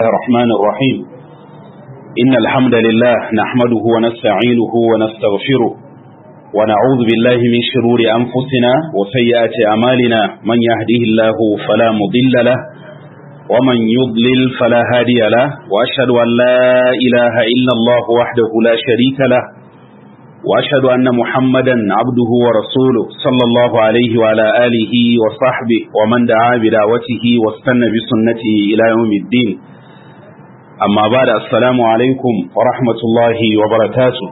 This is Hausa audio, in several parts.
الرحمن الرحيم إن الحمد لله نحمده ونستعينه ونستغفره ونعوذ بالله من شرور أنفسنا وسيئات أعمالنا من يهده الله فلا مضل له ومن يضلل فلا هادي له وأشهد أن لا إله إلا الله وحده لا شريك له وأشهد أن محمدا عبده ورسوله صلى الله عليه وعلى آله وصحبه ومن دعا بدعوته واستنى بسنته إلى يوم الدين أما بعد السلام عليكم ورحمة الله وبركاته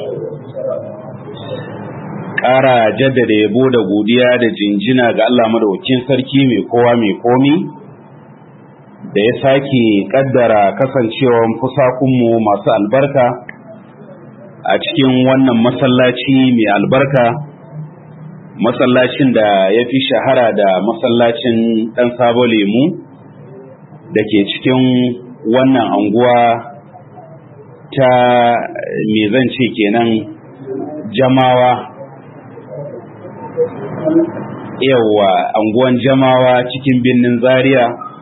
ƙara jaddada yabo da godiya da jinjina ga Allah madaukakin sarki mai kowa mai komi da ya sake ƙaddara kasancewar fusakunmu masu albarka a cikin wannan masallaci mai albarka masallacin da ya fi shahara da masallacin ɗan sabo lemu da ke cikin wannan anguwa ta me zan ce kenan jamawa yawa anguwan jamawa cikin birnin zaria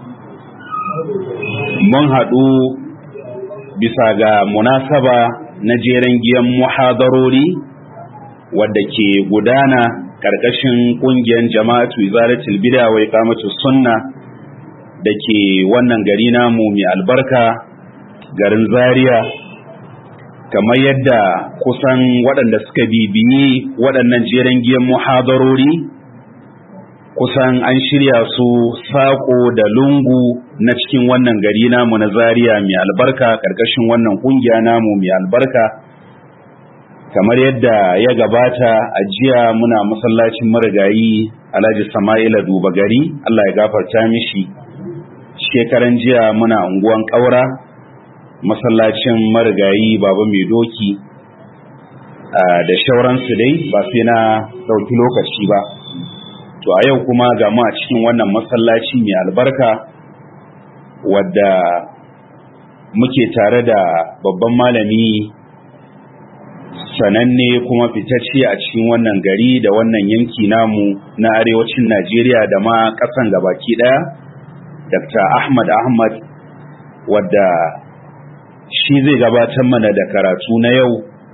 mun haɗu bisa ga munasaba na jeren giyan muhadarori wadda ke gudana ƙarƙashin ƙungiyar jama'atu izalatul bid'a wa iqamatu sunna da ke wannan gari namu mai albarka garin zaria kamar yadda kusan waɗanda suka bibiyi waɗannan jeren giyan muhadarori kusan an shirya su saƙo da lungu na cikin wannan gari namu na zaria mai albarka ƙarƙashin wannan ƙungiya namu mai albarka kamar yadda ya gabata a jiya muna masallacin marigayi alhaji sama'ila duba gari allah ya gafarta mishi shekaran jiya muna unguwan ƙaura masallacin marigayi baba mai doki da shauransu dai ba sai na ɗauki lokaci ba to a yau kuma ga mu a cikin wannan masallaci mai albarka wadda muke tare da babban malami sananne kuma fitacce a cikin wannan gari da wannan yanki namu na arewacin najeriya da ma ƙasan gabaki ɗaya dr ahmad ahmad wadda shi zai gabatar mana da karatu na yau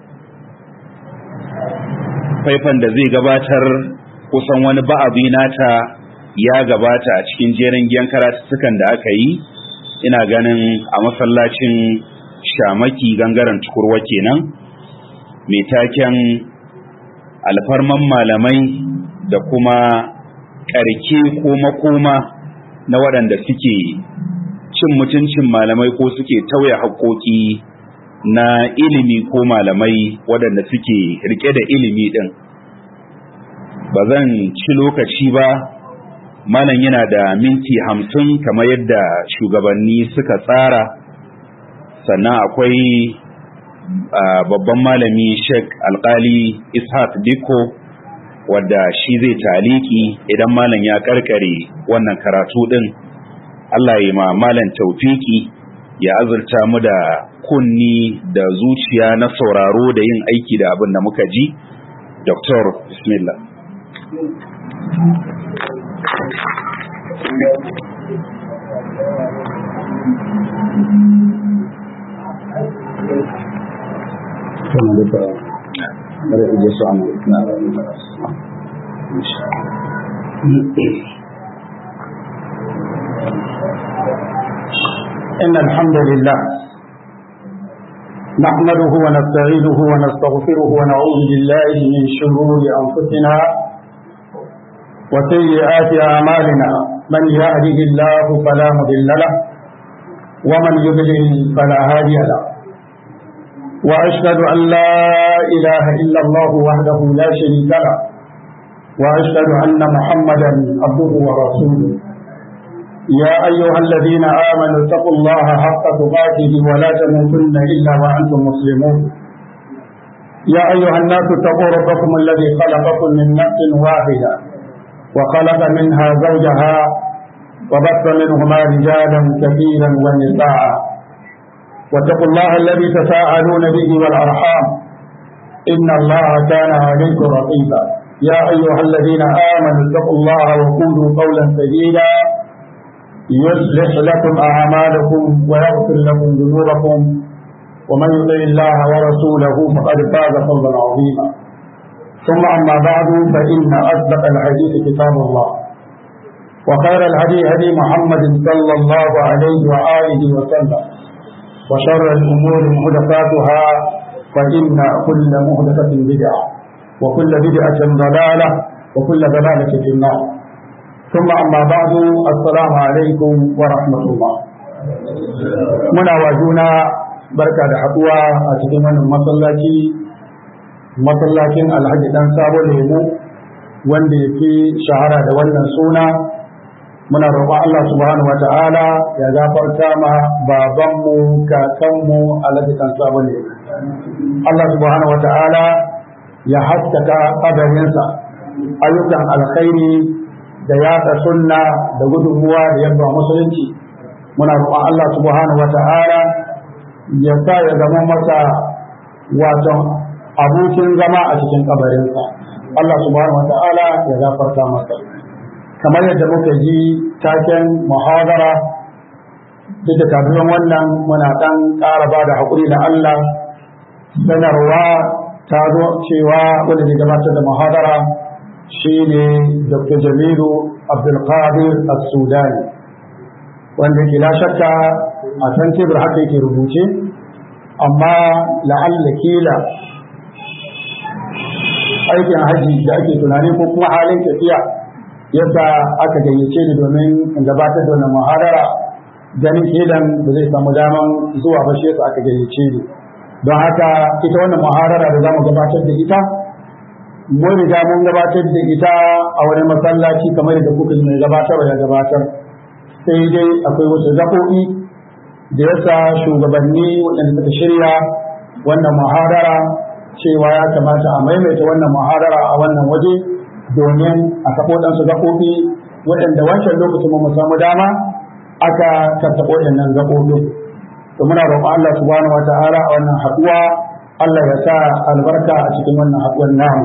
faifan da zai gabatar kusan wani ba'abi nata ya gabata a cikin jerin giyan karatuttukan da aka yi ina ganin a masallacin shamaki gangaren tukurwa kenan mai taken alfarman malamai da kuma ƙarke ko makoma na waɗanda suke cin mutuncin malamai ko suke tauye haƙoƙi na ilimi ko malamai waɗanda suke rike da ilimi ɗin ba zan ci lokaci ba malam yana da minti hamsin kamar yadda shugabanni suka tsara sannan akwai babban malami sheik alkali ishaq diko wadda shi zai taliki idan malam ya karkare wannan karatu din Allah ya ma malam taufiki ya azurta mu da kunni da zuciya na sauraro da yin aiki da abin da muka ji Dr. bismillah Tana duka bari ije su a na إن الحمد لله نحمده ونستعينه ونستغفره ونعوذ بالله من شرور أنفسنا وسيئات أعمالنا من يهده الله فلا مضل له ومن يضلل فلا هادي له وأشهد أن لا إله إلا الله وحده لا شريك له وأشهد أن محمدا عبده ورسوله يا أيها الذين آمنوا اتقوا الله حق تقاته ولا تموتن إلا وأنتم مسلمون يا أيها الناس اتقوا ربكم الذي خلقكم من نفس واحدة وخلق منها زوجها وبث منهما رجالا كثيرا ونساء واتقوا الله الذي تساءلون به والأرحام إن الله كان عليكم رقيبا يا أيها الذين آمنوا اتقوا الله وقولوا قولا سديدا يصلح لكم أعمالكم ويغفر لكم ذنوبكم ومن يطع الله ورسوله فقد فاز فوزا عظيما ثم أما بعد فإن أصدق الحديث كتاب الله وخير الهدي هدي محمد صلى الله عليه وآله وسلم وشر الأمور محدثاتها فإن كل محدثة بدعة وكل بدعة ضلالة وكل ضلالة في النار ثم أما بعد السلام عليكم ورحمة الله منا وجونا بركة حقوة أتكلم masallaci masallacin alhaji dan sabo lemu wanda ya fi shahara da wannan suna muna roƙon Allah subhanahu wa ta'ala ya gafarta ma babanmu kakanmu alhaji dan sabo lemu Allah subhanahu wa ta'ala ya haskaka ƙadarinsa ayyukan alkhairi da yaɗa sunna da gudunmuwa da yabba musulunci muna roƙon Allah subhanahu wa ta'ala ya sa ya zama masa wato abokin zama a cikin kabarinsa Allah subhanahu wa ta'ala ya gafarta masa kamar yadda muka ji taken muhadara duk da kafin wannan muna ɗan ƙara ba da haƙuri da Allah sanarwa ta zo cewa wanda zai gabatar da muhadara shine Dr. Jamilu Abdulkadir As-Sudani wanda ke la shakka a san tebur haka yake rubuce amma la'alla kila aikin haji da ake tunani ko kuma halin tafiya yadda aka gayyace ni domin in gabatar da wannan muhadara ganin kilan da zai samu daman zuwa ba shi yasa aka gayyace ni don haka ita wannan muhadara da zamu gabatar da ita mun riga mun gabatar da ita a wani masallaci kamar da kuka mai gabatar ya gabatar sai dai akwai wasu zaɓoɓi da yasa shugabanni waɗanda suka shirya wannan muhadara cewa ya kamata a maimaita wannan muhadara a wannan waje domin a taɓo ɗansu gaɓoɓi waɗanda wancan lokacin mu samu dama aka tattaɓo waɗannan gaɓoɓi to muna roƙon Allah subhanahu wata'ala a wannan haɗuwa Allah ya sa albarka a cikin wannan haɗuwar namu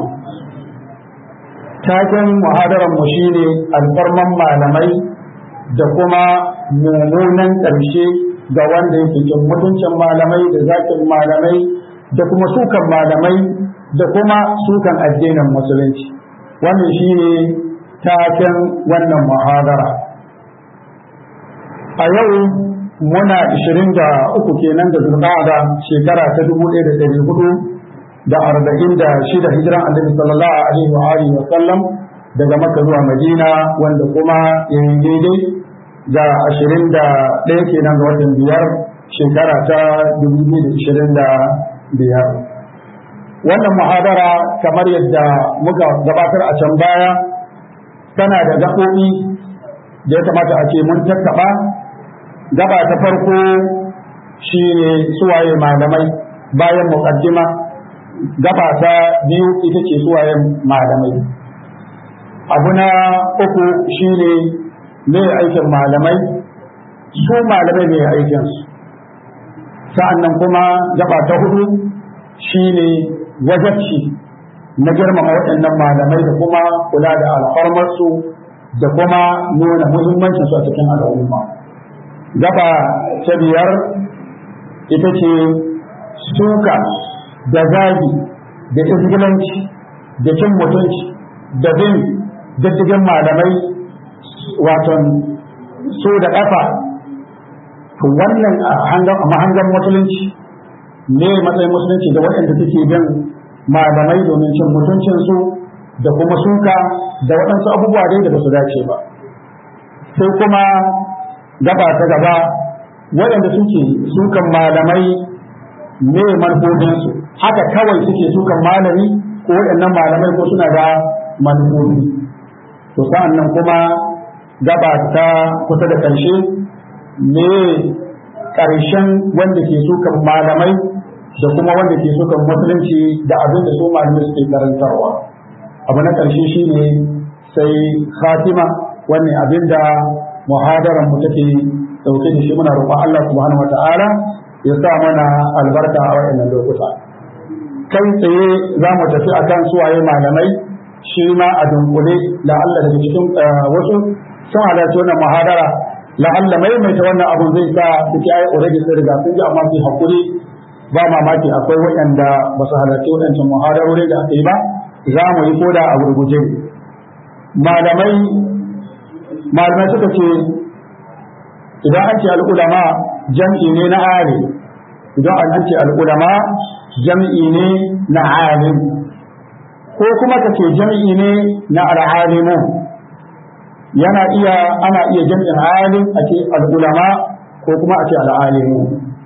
taken muhadarar mu shine alfarman malamai da kuma mummunan ƙarshe ga wanda yake cin mutuncin malamai da zakin malamai da kuma sukan malamai da kuma sukan addinin musulunci wannan shi ne taken wannan muhadara a yau muna 23 kenan da zulqa'ada shekara ta 1400 da arba'in da shida hijiran annabi sallallahu alaihi wa alihi wa sallam daga makka zuwa madina wanda kuma yayin daidai da ashirin da ɗaya kenan ga watan biyar shekara ta dubu biyu da ashirin da biyar wannan muhadara kamar yadda muka gabatar a can baya tana da gaɓoɓi da ya kamata a ce mun tattaɓa gaba ta farko shi ne suwaye malamai bayan muƙaddima gaba ta biyu ita ce suwaye malamai abu na uku shi ne me aikin malamai su malamai ne aikinsu sa'an nan kuma gaba ta hudu shine wajabci na girmama waɗannan malamai da kuma kula da alfarmarsu da kuma nuna muhimmancinsu a cikin al'umma gaba ta biyar ita ce suka da zagi da izgilanci da cin mutunci da bin diddigin malamai waton so da ƙafa to wannan mahangan musulunci ne matsayin musulunci da waɗanda suke bin malamai domin cin mutuncinsu da kuma suka da waɗansu abubuwa dai da ba su dace ba sai kuma gaba ta gaba waɗanda suke sukan malamai ne manufofinsu haka kawai suke sukan malami ko waɗannan malamai ko suna da manufofi to sa'an nan kuma gaba ta kusa da ƙarshe ne ƙarshen wanda ke sukan malamai da kuma wanda ke sukan musulunci da abin da su malamai suke karantarwa abu na ƙarshe shine sai khatima wannan abin da muhadaran mu take dauke da shi muna roƙon Allah subhanahu wata'ala ya sa mana albarka a waɗannan lokuta kai tsaye za mu tafi akan suwaye malamai shi ma a dunkule da Allah daga cikin wasu sun halarci wannan muhadara la'alla maimaita wannan abun zai sa su ci ai already sun riga sun ji amma su hakuri ba mamaki akwai waɗanda ba su halarci waɗancan muhadarori da aka yi ba za mu yi koda a gurguje malamai malamai suka ce idan an ce al'ulama jam'i ne na ari idan an ce al'ulama jam'i ne na alim ko kuma ka ce jam'i ne na al'alimu yana iya ana iya jam'in alim a ce al'ulama ko kuma a ce al'alimu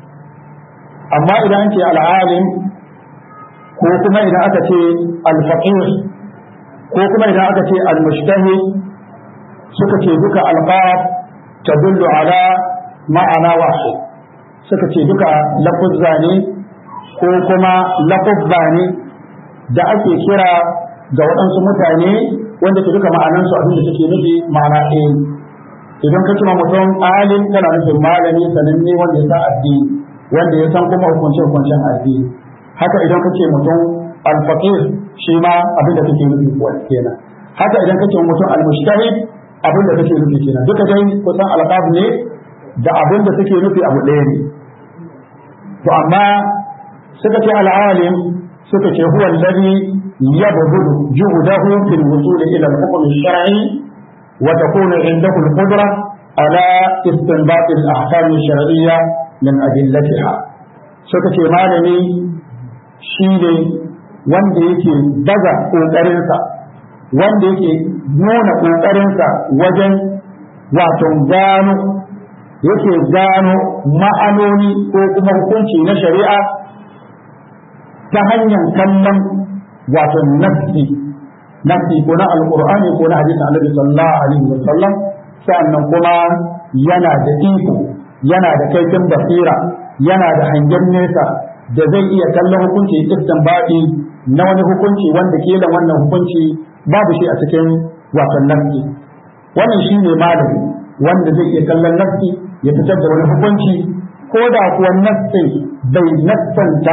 amma idan an ce al'alim ko kuma idan aka ce al-faqih ko kuma idan aka ce al-mujtahi suka ce duka alqab tadullu ala ma'ana wahid suka ce duka lafuzza ne ko kuma lafuzza ne da ake kira ga waɗansu mutane wanda ke duka ma'anansu abin da take nufi ma'ana ɗaya idan ka cima mutum alim kana nufin malami sananne wanda ya san addini wanda ya san kuma hukunce hukuncen addini haka idan kace mutum al-faqih shi ma abin da kake nufi kuwa kenan haka idan kace mutum al-mujtahid abin da kake nufi kenan duka dai kusan alqab ne da abin da take nufi abu ɗaya ne to amma suka ce al-alim suka ce huwa alladhi yabdhu juhdahu fil wusul ila al-hukm al-shar'i wa takunu indahu al-qudra ala istinbat al-ahkam al-shar'iyya min adillatiha suka ce malami shi ne wanda yake daga ƙoƙarinsa wanda yake nuna ƙoƙarinsa wajen wato gano yake gano ma'anoni ko kuma hukunci na shari'a ta hanyar kallon wato nafsi nafsi ko na alƙur'ani ko na hadisin annabi sallallahu alaihi wa sallam sannan kuma yana da iko yana da kaifin basira yana da hangen nesa da zai iya kallon hukunci baɗi na wani hukunci wanda kila wannan hukunci babu shi a cikin wasan nafsi wannan shi ne malami wanda zai iya kallon nafsi ya fitar da wani hukunci ko da kuwa nafsin bai nassanta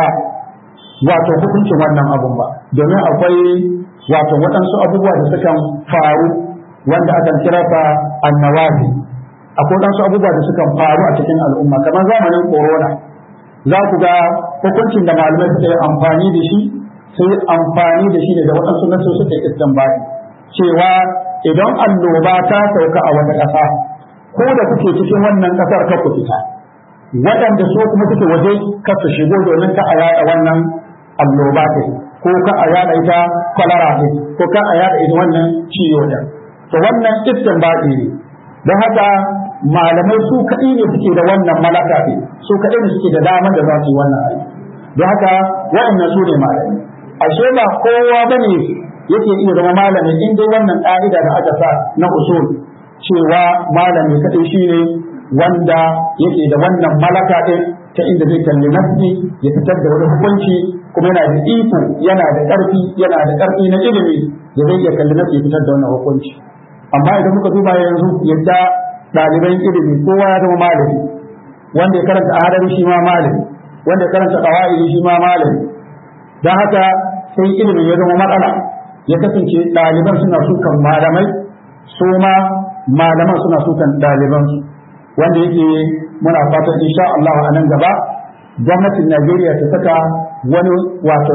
wato hukuncin wannan abun ba domin akwai wato waɗansu abubuwa da sukan faru wanda akan kira sa annawazi akwai waɗansu abubuwa da sukan faru a cikin al'umma kamar zamanin corona za ku ga hukuncin da malamai suka yi amfani da shi sai amfani da shi da waɗansu nasu suka yi istinbadi cewa idan annoba ta sauka a wata ƙasa ko da kuke cikin wannan ƙasar ka ku fita waɗanda so kuma suke waje ka su shigo domin ka a yaɗa wannan annoba ta ko ka a yaɗa ita kwalara ta ko ka a yaɗa ita wannan ciwo ɗin to wannan istinbadi ne don haka malamai su kaɗai ne suke da wannan malaka ne su kaɗai ne suke da damar da za su yi wannan aiki don haka waɗannan su ne malamai ashe ba kowa ba ne yake iya zama malami in dai wannan ƙa'ida da aka sa na usul cewa malami kaɗai shi ne wanda yake da wannan malaka ɗin ta inda zai kalli nafsi ya fitar da wani hukunci kuma yana da iko yana da ƙarfi yana da ƙarfi na ilimi da zai iya kalli nafsi ya fitar da wannan hukunci amma idan muka duba yanzu yadda ɗaliban ilimi kowa ya zama malami wanda ya karanta ahadari shi ma malami wanda ya karanta qawaidi shi ma malami don haka sai ilimin ya zama matsala ya kasance ɗaliban suna sukan malamai su ma malaman suna sukan ɗaliban su wanda yake muna fatan insha Allah a nan gaba gwamnatin Najeriya ta saka wani wato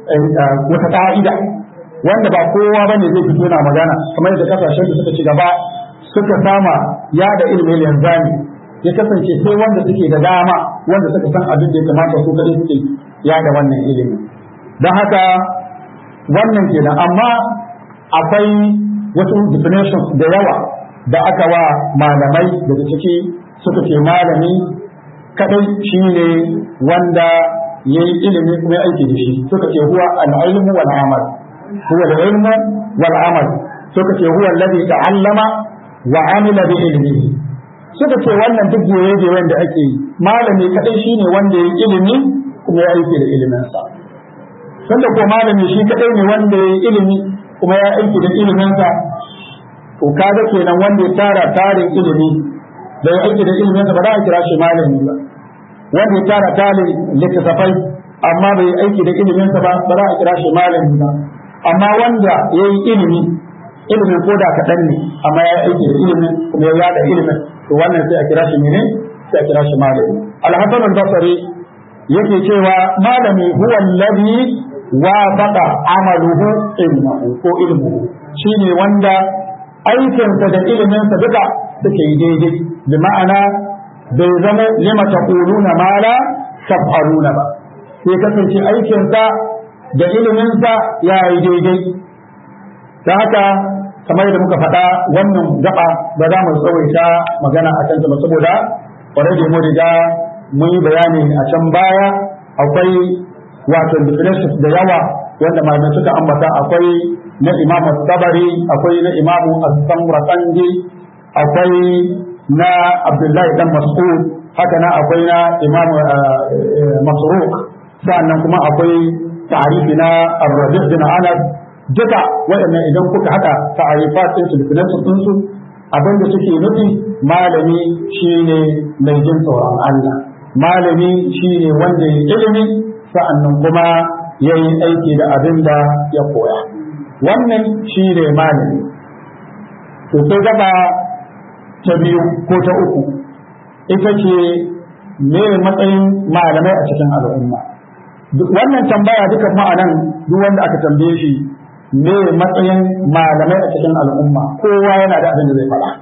wata ka'ida wanda ba kowa bane zai fito na magana kamar da kasashen da suka ci gaba suka sama ya da ilimin yanzani ya kasance sai wanda suke da dama wanda suka san abin da ya kamata su kadai suke ya da wannan ilimi don haka wannan kenan amma akwai wasu definitions da yawa da aka wa malamai daga ciki suka ce malami kadai shine wanda ya yi ilimi kuma ya aiki da shi suka ce huwa al-ilmu wal amal huwa al-ilmu wal amal suka ce huwa alladhi ta'allama wa amila bi ilmihi suka ce wannan duk goye wanda ake yi malami kadai shine wanda ya yi ilimi kuma ya aiki da iliminsa sanda ko malami shi kadai ne wanda ya yi ilimi kuma ya aiki da iliminsa to kaga kenan wanda ya tara tarin ilimi da ya aiki da iliminsa ba za a kira shi malami ba wanda ya tara tarin littattafai amma bai yi aiki da iliminsa ba ba za a kira shi malami ba amma wanda ya yi ilimi ilimin ko da kaɗan ne amma ya aiki da ilimin kuma ya yada ilimin to wannan sai a kira shi mene sai a kira shi malami al-hasan al-basri yake cewa malami huwa alladhi wafaqa amaluhu ilmuhu ko ilmuhu shine wanda aikinsa da iliminsa duka suke yi daidai bi ma'ana bai zama lima taquluna ma la taf'aluna ba sai kasance aikinsa da iliminsa ya yi daidai ta haka kamar yadda muka faɗa wannan gaba ba za mu tsawaita magana a kanta ba saboda kwarai da mu riga mun yi bayani a can baya akwai wato definitions da yawa wanda malamai suka ambata akwai na imam tabari akwai na imam as-samraqandi akwai na abdullahi dan mas'ud haka na akwai na imam masruq sannan kuma akwai ta'arifi na ar-rabi' bin anas duka waɗannan idan kuka haɗa ta'arifat ɗin su definitions ɗin su abin da suke nufi malami shine mai jin tsoron Allah malami shine wanda ya ilimi sa'annan kuma ya yi aiki da abin da ya koya wannan shine malami to sai gaba ta biyu ko ta uku ita ce me matsayin malamai a cikin al'umma wannan tambaya duka ma'anan duk wanda aka tambaye shi me matsayin malamai a cikin al'umma kowa yana da abin da zai faɗa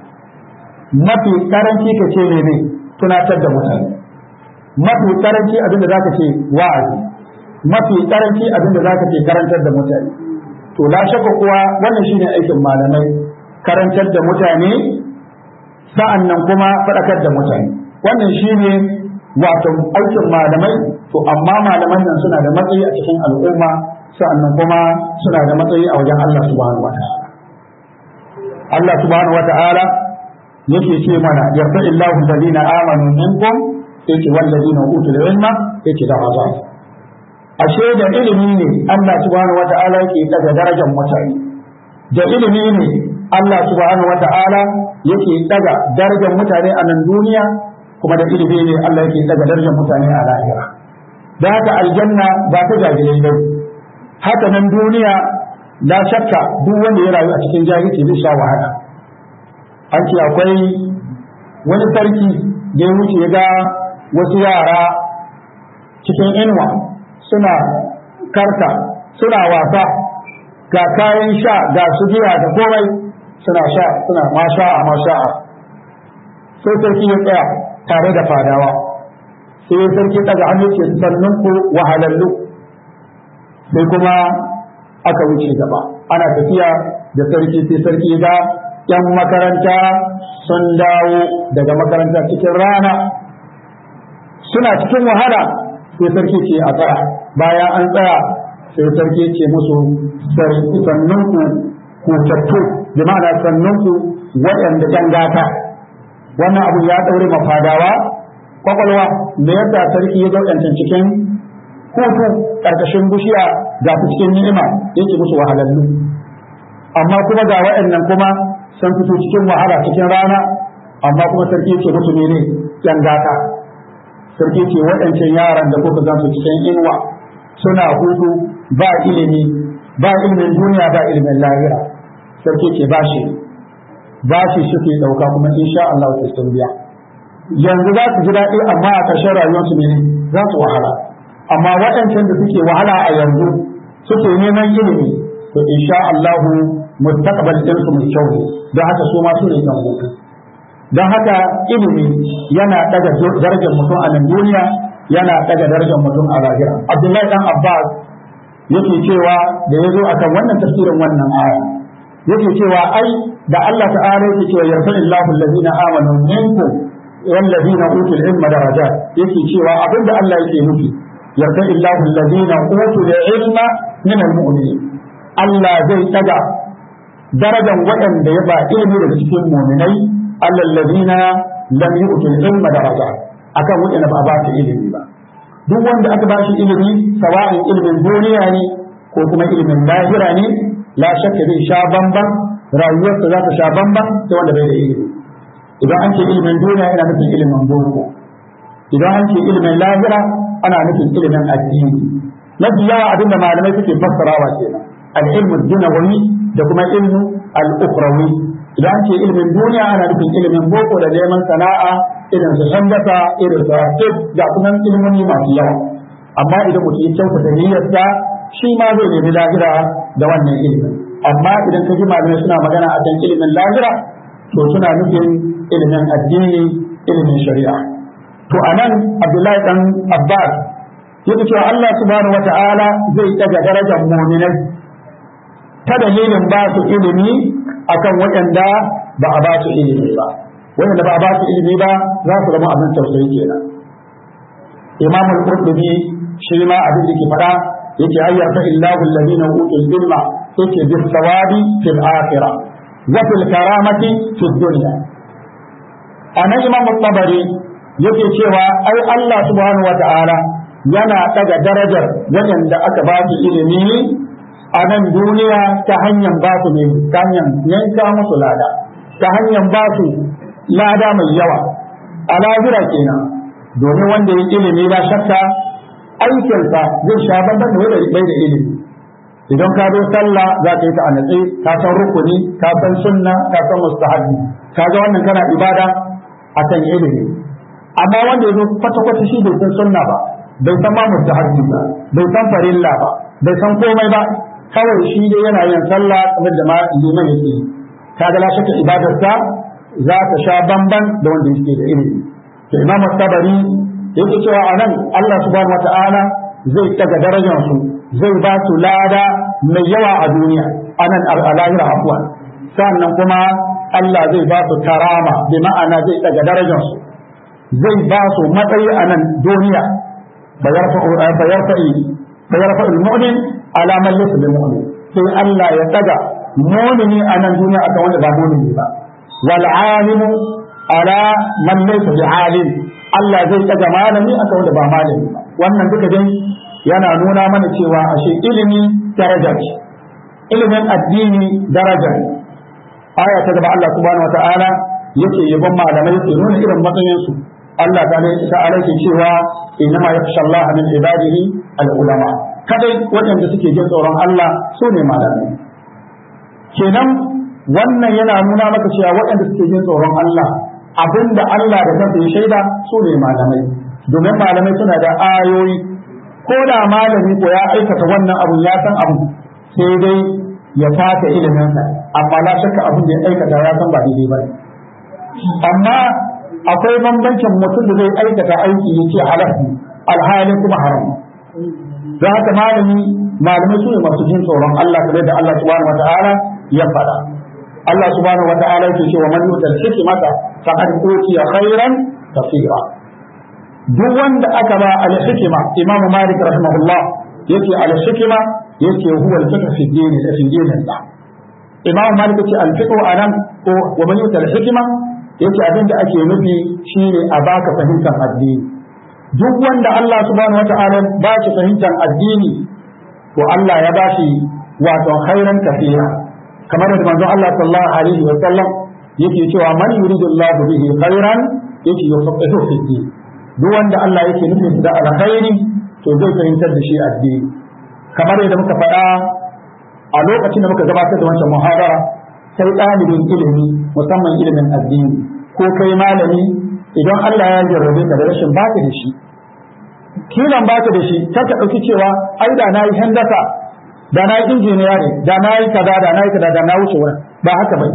mafi karanci ka ce ne tunatar da mutane mafi karanci abin da za ka ce wa'azi mafi karanci abin da za ka ce karantar da mutane to la shakka kuwa wannan shine aikin malamai karantar da mutane sa'an nan kuma faɗakar da mutane wannan shine wato aikin malamai to amma malaman nan suna da matsayi a cikin al'umma sa'annan kuma suna da matsayi a wajen Allah subhanahu wa ta'ala Allah subhanahu wa ta'ala yake ce mana yarda illahu alladhina amanu minkum yake walladhina utul ilma yake da azab ashe da ilimi ne Allah subhanahu wa ta'ala yake daga darajar mutane da ilimi ne Allah subhanahu wa ta'ala yake daga darajar mutane a nan duniya kuma da ilimi ne Allah yake daga darajar mutane a lahira da haka aljanna ba ta jahilai ba haka nan duniya la shakka duk wanda ya rayu a cikin jahilci zai sha wahala an ce akwai wani sarki da ya wuce ga wasu yara cikin inuwa suna karta suna wasa ga kayan sha ga su giya da komai suna sha suna masha a masha sai sarki ya tsaya tare da fadawa sai sarki daga hannu ce sannan ku wahalallu sai kuma aka wuce gaba ana tafiya da sarki sai sarki ga yan makaranta sun dawo daga makaranta cikin rana suna cikin wahala sai sarki ce a tsaya bayan an tsaya sai sarki ce musu sannan ku kutattu bi ma'ana sannan ku waɗanda ƴan gata wannan abu ya ɗaure mafadawa kwakwalwa me yasa sarki ya zauɗanta cikin hutu ƙarƙashin bishiya ga su cikin ni'ima yake musu wahalallu amma kuma ga waɗannan kuma sun fito cikin wahala cikin rana amma kuma sarki yake musu ne ƴan gata sarki ce waɗancan yaran da kuka gansu cikin inuwa suna hutu ba ilimi ba ilimin duniya ba ilimin lahira sarki ce ba shi ba shi suke ɗauka kuma insha Allah sai sun biya yanzu za su ji daɗi amma a ƙarshen rayuwarsu ne za su wahala amma waɗancan da suke wahala a yanzu suke neman ilimi to insha Allah mustaqbal ɗinsu mai kyau ne don haka su ma su ne kan hutu don haka ilimi yana ɗaga darajar mutum a nan duniya yana ɗaga darajar mutum a lahira Abdullahi dan Abbas yake cewa da ya zo akan wannan tafsirin wannan aya yake cewa ai da Allah ta'ala yake cewa yarfa'illahu allazina amanu minkum wallazina utul ilma darajat yake cewa abinda Allah yake nufi yarfa'illahu allazina utul ilma min almu'minin Allah zai daga darajar waɗanda ya ba ilimi daga cikin mu'minai allazina lam yu'tul ilma darajat akan waɗanda ba ba su ilimi ba duk wanda aka ba shi ilimi sawa'in ilimin duniya ne ko kuma ilimin lahira ne la shakka zai sha bamban rayuwarsa za ta sha bamban da wanda bai da ilimi idan an ce ilimin duniya ana nufin ilimin boko idan an ce ilimin lahira ana nufin ilimin addini mafi yawa abinda malamai suke fassarawa kenan al-ilmu dunawi da kuma ilmu al-ukhrawi idan an ce ilimin duniya ana nufin ilimin boko da neman sana'a irin su handasa irin su tip ga kuma ilimomi masu yawa amma idan mutum ya kyautata niyyarsa shi ma zai nemi lahira da wannan ilimin amma idan ka ji malamai suna magana a kan ilimin lahira to suna nufin ilimin addini ilimin shari'a to anan abdullahi dan abbas yake cewa Allah subhanahu wata'ala zai daga darajar mu'minai ta dalilin ba su ilimi akan waɗanda ba a ba su ilimi ba waɗanda ba a ba su ilimi ba za su zama abin tausayi kenan imam al-qurtubi shi ma abin da ke faɗa yake ayyarta illahu alladhina utul ilma yake bis sawabi fil akhirah wa fil karamati fid dunya anan imam al-tabari yake cewa ai Allah subhanahu wa ta'ala yana daga darajar waɗanda aka ba su ilimi a nan duniya ta hanyar ba su ne ta hanyar yanka musu lada ta hanyar ba su lada mai yawa a lahira kenan domin wanda ya ilimi ba shakka aikinsa zai sha banban da wanda bai da ilimi idan ka zo sallah za ka yi ta a natsi ka san rukuni ka san sunna ka san mustahabi ka ga wannan kana ibada akan ilimi amma wanda ya zo kwata-kwata shi bai san sunna ba bai san ma mustahabbi ba bai san farilla ba bai san komai ba kawai shi dai yana yin sallah kamar da ma liman yake kaga la shakka ibadarsa za ta sha bamban da wanda yake da ilimi to imam tabari yake cewa anan Allah subhanahu wataala zai daga darajar su zai ba su lada mai yawa a duniya anan al-alahira afwan sannan kuma Allah zai ba su karama bi ma'ana zai daga darajar su zai ba su matsayi a nan duniya فيرفع المؤمن على من ليس بمؤمن sai Allah ya daga mumini a nan duniya akan wanda ba mumini ba wal alimu ala man laysa bi alim Allah zai daga malami akan wanda ba malami ba wannan duka dai yana nuna mana cewa ashe ilimi daraja ce ilimin addini daraja ne aya ta gaba Allah subhanahu wataala yake yabon malamai yake nuna irin matsayin su Allah ta ne ta alaike cewa inma yakhsha Allah min ibadihi al-ulama kadai waɗanda suke jin tsoron Allah su ne malamai kenan wannan yana nuna maka cewa waɗanda suke jin tsoron Allah abinda Allah da kansa ya shaida su ne malamai domin malamai suna da ayoyi ko da malami ko ya aikata wannan abu ya san abu sai dai ya fata iliminsa amma la shakka abin da ya aikata ya san ba daidai ba amma akwai bambancin mutum da zai aikata aiki ya ce halal alhalin kuma haram don haka malami malamai su ne masu jin tsoron Allah kamar da Allah subhanahu wataala ya faɗa Allah subhanahu wataala yake cewa man yutal hikmata faqad utiya khairan kaseera duk wanda aka ba al hikma imamu malik rahimahullah yake al hikma yake huwa al fiqh fi din fi din Allah imamu malik yake al fiqh anan ko wa man yutal hikma yake abin da ake nufi shine a baka fahimtar addini duk wanda Allah subhanahu wata'ala ba shi fahimtar addini to Allah ya ba shi wato khairan kafira kamar da manzo Allah sallallahu alaihi wa sallam yake cewa man yuridullahu bihi khairan yake yufaqihu fi din duk wanda Allah yake nufin da alkhairi to zai fahimtar da shi addini kamar yadda muka faɗa a lokacin da muka gabatar da wancan muhadara sai ɗalibin ilimi musamman ilimin addini ko kai malami idan Allah ya jarrabe ka da rashin baka da shi kilan baka da shi kar ka ɗauki cewa ai da na yi handasa da na yi injiniyari da na yi kaza da na yi kaza da na wuce wurin ba haka bane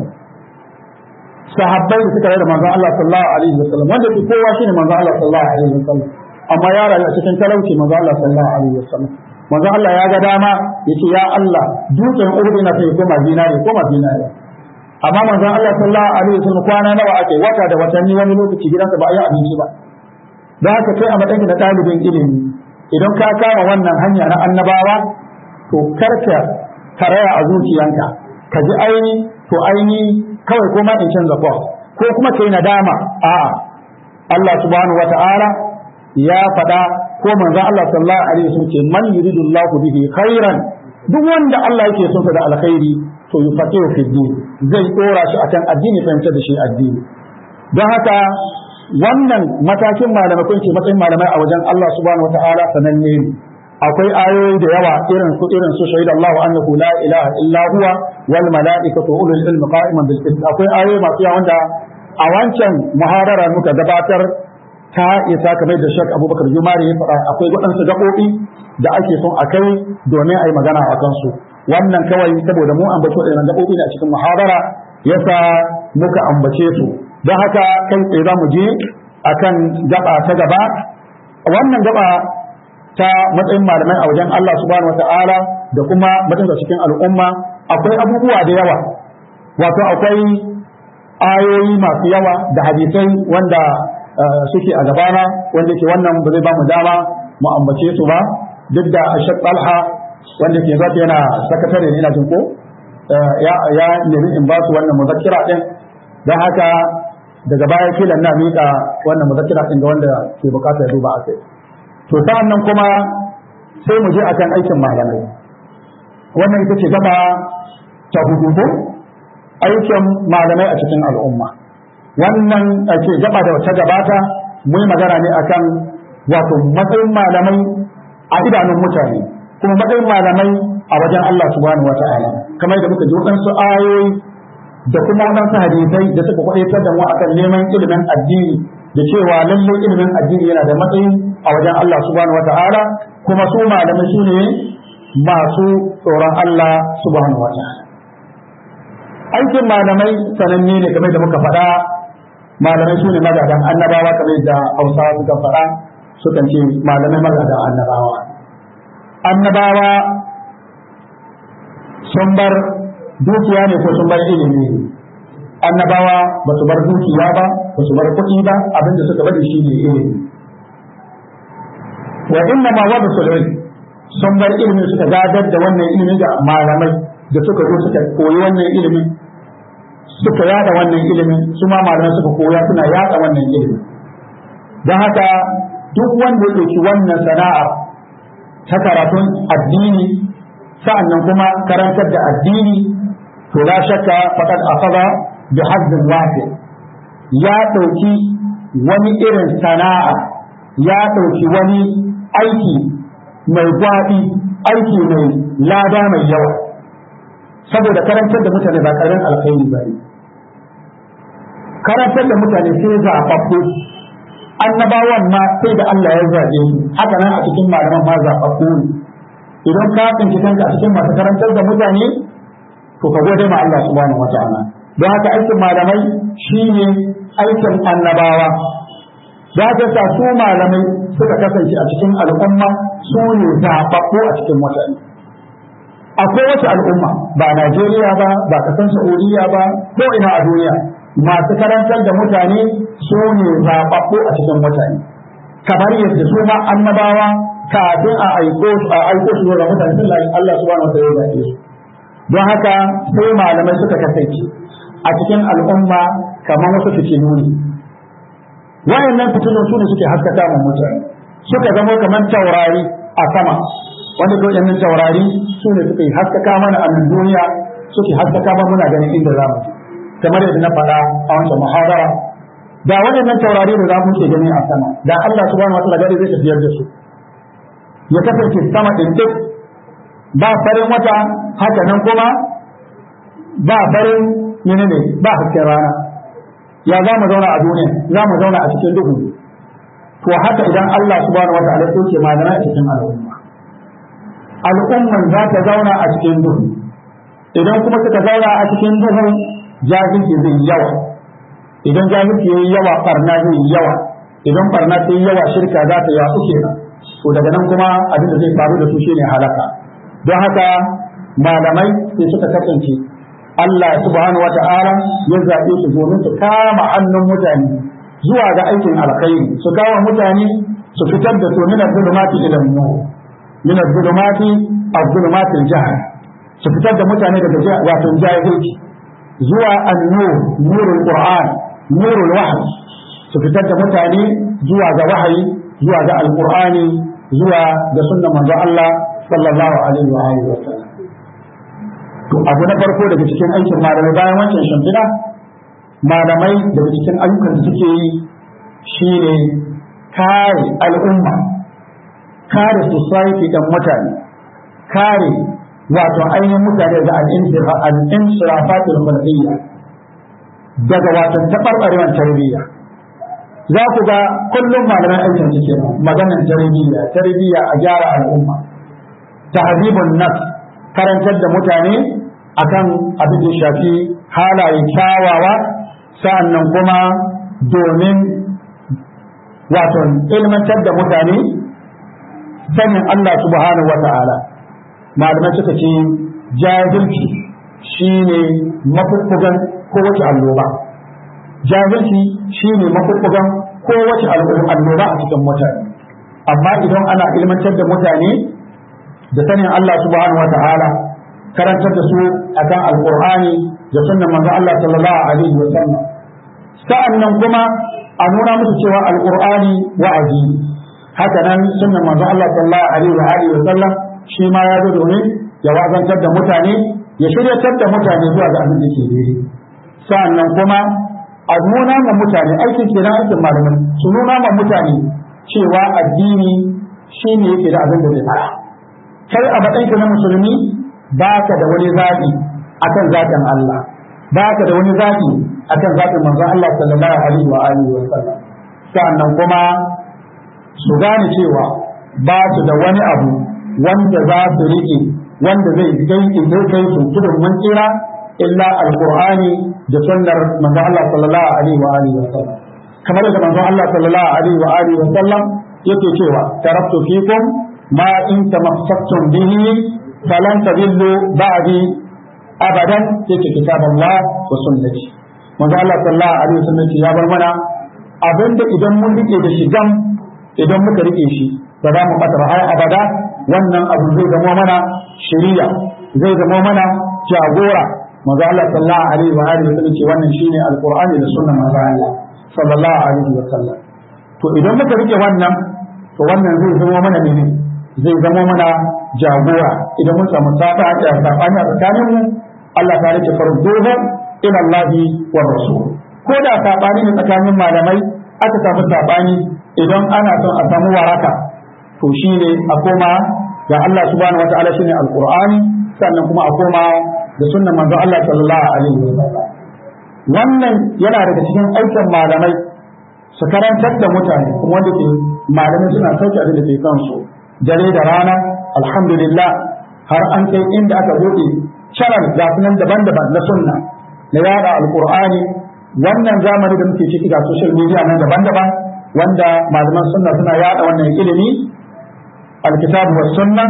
sahabbai da suka da manzon Allah sallallahu alaihi wasallam wanda ke kowa shine manzon Allah sallallahu alaihi wasallam amma ya rayu a cikin talauci manzon Allah sallallahu alaihi wasallam manzon Allah ya ga dama yace ya Allah dutsen Uhud na sai koma zinare koma zinare amma manzon Allah sallallahu alaihi wasallam kwana nawa ake wata da watanni wani lokaci gidansa ba a yi abinci ba da haka kai a matsayin na ɗalibin ilimi idan ka kama wannan hanya na annabawa to karka karaya a zuciyanka ka ji aini to aini kawai ko ma in canza ko ko kuma kai nadama a'a Allah subhanahu wata'ala ya faɗa ko manzo Allah sallallahu alaihi wasallam ce man yuridullahu bihi khairan duk wanda Allah yake son sa da alkhairi to yufaqihu fi din zai dora shi akan addini fahimtar da shi addini don haka wannan matakin malamai kun ce matsayin malamai a wajen Allah subhanahu wataala sananne ne akwai ayoyi da yawa irin su irin su shaida Allahu annahu la ilaha illa huwa wal mala'ikatu ulul ilmi qa'iman bil qist akwai ayoyi masu yawa wanda a wancan muharara muka gabatar ta isa kamar da Sheikh Abubakar Jumari ya faɗa akwai waɗansu gaɓoɓi da ake son a kai domin a yi magana a kansu wannan kawai saboda mu ambaci waɗannan gaɓoɓi ne a cikin muhabara yasa muka ambace su don haka kai tsaye za mu je akan gaba ta gaba wannan gaba ta matsayin malamai a wajen Allah subhanahu wata'ala da kuma matsayin cikin al'umma akwai abubuwa da yawa wato akwai ayoyi masu yawa da hadisai wanda suke a gabana wanda ke wannan ba zai ba mu dama mu ambace su ba duk da Ashaq Talha wanda ke zata yana sakatare ne ina jin ko ya ya nemi in ba su wannan muzakkira din dan haka daga baya kilan na mika wannan muzakkira din ga wanda ke bukata ya duba a kai to sa'an nan kuma sai mu je akan aikin malamai wannan ita ce gaba ta hudu aikin malamai a cikin al'umma wannan ake gaba da wata gabata mu yi magana ne akan wato matsayin malamai a idanun mutane kuma matsayin malamai a wajen Allah subhanahu wata'ala kamar da muka ji waɗansu ayoyi da kuma waɗansu hadisai da suka kwaɗaitar da mu akan neman ilimin addini da cewa lallai ilimin addini yana da matsayi a wajen Allah subhanahu wata'ala kuma su malamai su ne masu tsoron Allah subhanahu wata'ala aikin malamai sananne ne kamar da muka faɗa malamai su ne magadan annabawa kamar da hausawa suka faɗa sukan ce malamai magadan annabawa annabawa sun bar dukiya ne ko sun bar ilimi ne annabawa ba su bar dukiya ba ba su bar kuɗi ba abinda suka bari shi ne ilimi wa inna ma wa sulul sun bar ilimi suka gadar da wannan ilimin ga malamai da suka zo suka koyi wannan ilimin suka yada wannan ilimin su ma malamai suka koya suna yada wannan ilimin don haka duk wanda ya ɗauki wannan sana'a ta karatun addini sa'annan kuma karantar da addini to la shakka faqad akhadha bi hazzin wahid ya ɗauki wani irin sana'a ya ɗauki wani aiki mai gwaɗi aiki mai lada mai yawa saboda karantar da mutane ba karin alkhairi ba ne karantar da mutane sai zaɓaɓɓu annabawan ma sai da Allah ya zaɓe su haka nan a cikin malaman ma zaɓaɓɓu ne idan ka tsinci kanka a cikin masu karantar da mutane to ka gode ma Allah subhanahu wata'ala don haka aikin malamai shine aikin annabawa da haka sa su malamai suka kasance a cikin al'umma su ne zaɓaɓɓu a cikin mutane akwai wata al'umma ba Najeriya ba ba kasan Saudiya ba ko ina a duniya masu karantar da mutane su ne zaɓaɓɓu a cikin mutane kamar yadda su ma annabawa kafin a aiko a aiko su ga mutane sun lafi Allah subhanahu wa ta'ala ya su don haka sai malamai suka kasance a cikin al'umma kamar wasu fitilu ne wayannan fitilu su ne suke haskaka mu mutane suka zama kamar taurari a sama wanda ko yannan taurari su ne suka yi haskaka mana a nan duniya suke haskaka mana muna ganin inda za mu kamar yadda na faɗa a wancan muhadara da waɗannan taurari da za mu ke gani a sama da Allah subhanahu wataala gari zai tafiyar da su ya kasance sama ɗin duk ba farin wata haka nan kuma ba farin menene ba hasken rana ya za mu zauna a duniya za mu zauna a cikin duhu to haka idan Allah subhanahu wataala ya ce malama a cikin al'umma al'umman za ta zauna a cikin duhu idan kuma suka zauna a cikin duhu jahilci zai yawa idan jahilci yayi yawa barna zai yawa idan barna ta yi yawa shirka za ta yaku kenan to daga nan kuma abin da zai faru da su shine halaka don haka malamai sai suka kasance Allah subhanahu wata'ala ya zaɓe su domin su kama hannun mutane zuwa ga aikin alkhairi su kama mutane su fitar da su min zulumati ila nur min zulumati az-zulumati al-jahl su fitar da mutane daga wato jahilci zuwa an-nur nurul qur'an nurul wahyi su fitar da mutane zuwa ga wahayi zuwa ga alqur'ani zuwa ga sunnan manzo Allah sallallahu alaihi wa alihi wa sallam to abu na farko daga cikin aikin malamai bayan wancan shimfiɗa malamai daga cikin ayyukan da suke yi shine kare al'umma kare society ɗan mutane kare wato ainihin mutane da al-insirafatul mulkiyya daga wato taɓarɓarewar tarbiyya za ku ga kullum malaman aikin su kenan maganar tarbiyya tarbiyya a gyara al'umma tahzibun nafs karantar da mutane akan abin da shafi halaye kyawawa sa'annan kuma domin wato ilmantar da mutane sanin Allah subhanahu wa ta'ala malamai suka ce jahilci shine mafuffugan kowace alloba jahilci shine mafuffugan kowace alloba a cikin mutane amma idan ana ilmantar da mutane da sanin Allah subhanahu wa ta'ala karantar da su akan alqur'ani da sunnan manzo Allah sallallahu alaihi wa sallam sa'annan kuma a nuna musu cewa alqur'ani wa'azi haka nan sunnan manzo Allah sallallahu alaihi wa alihi wa sallam shi ma ya zo domin ya wazantar da mutane ya shiryatar da mutane zuwa ga abin da ke daidai sa'annan kuma a nuna ma mutane aikin kenan aikin malamai su nuna ma mutane cewa addini shi ne yake da abin da zai fara kai a matsayinka na musulmi ba ka da wani zaɓi akan zaɓin Allah ba ka da wani zaɓi akan zaɓin manzon Allah sallallahu alaihi wa alihi wa sallam sa'annan kuma su gane cewa ba su da wani abu wanda za su riƙe wanda zai kai zai kai su tudun mun tsira illa alqur'ani da sunnar manzo Allah sallallahu alaihi wa alihi wa sallam kamar da manzo Allah sallallahu alaihi wa alihi wa sallam yake cewa taraktu fikum ma in tamassaktum bihi falan tadillu ba'di abadan yake kitaballah wa sunnati manzo Allah sallallahu alaihi wa sallam ya bar mana abinda idan mun rike da shi gam idan muka rike shi ba za mu ɓata har abada wannan abu zai zama mana shari'a zai zama mana jagora manzo Allah sallallahu alaihi wa alihi wa sallam ce wannan shine alqur'ani da sunnar manzo Allah sallallahu alaihi wa sallam to idan muka rike wannan to wannan zai zama mana ne zai zama mana jagora idan mun samu saba da sabani a tsakanin mu Allah ta rike farduhu ila Allah wa rasul ko da sabani ne tsakanin malamai aka samu sabani idan ana son a samu waraka to shi ne a koma ga Allah subhanahu wa ta'ala shine alqur'ani sannan kuma a koma da sunnan manzo Allah sallallahu alaihi wa sallam wannan yana daga cikin aikin malamai su karantar da mutane kuma wanda ke malamai suna sauke abin da ke kansu dare da rana alhamdulillah har an kai inda aka bude channel ga sunan daban-daban na sunna na yada alqur'ani wannan zamani da muke ciki ga social media nan daban-daban wanda malaman sunna suna yada wannan ilimi alkitabu was sunna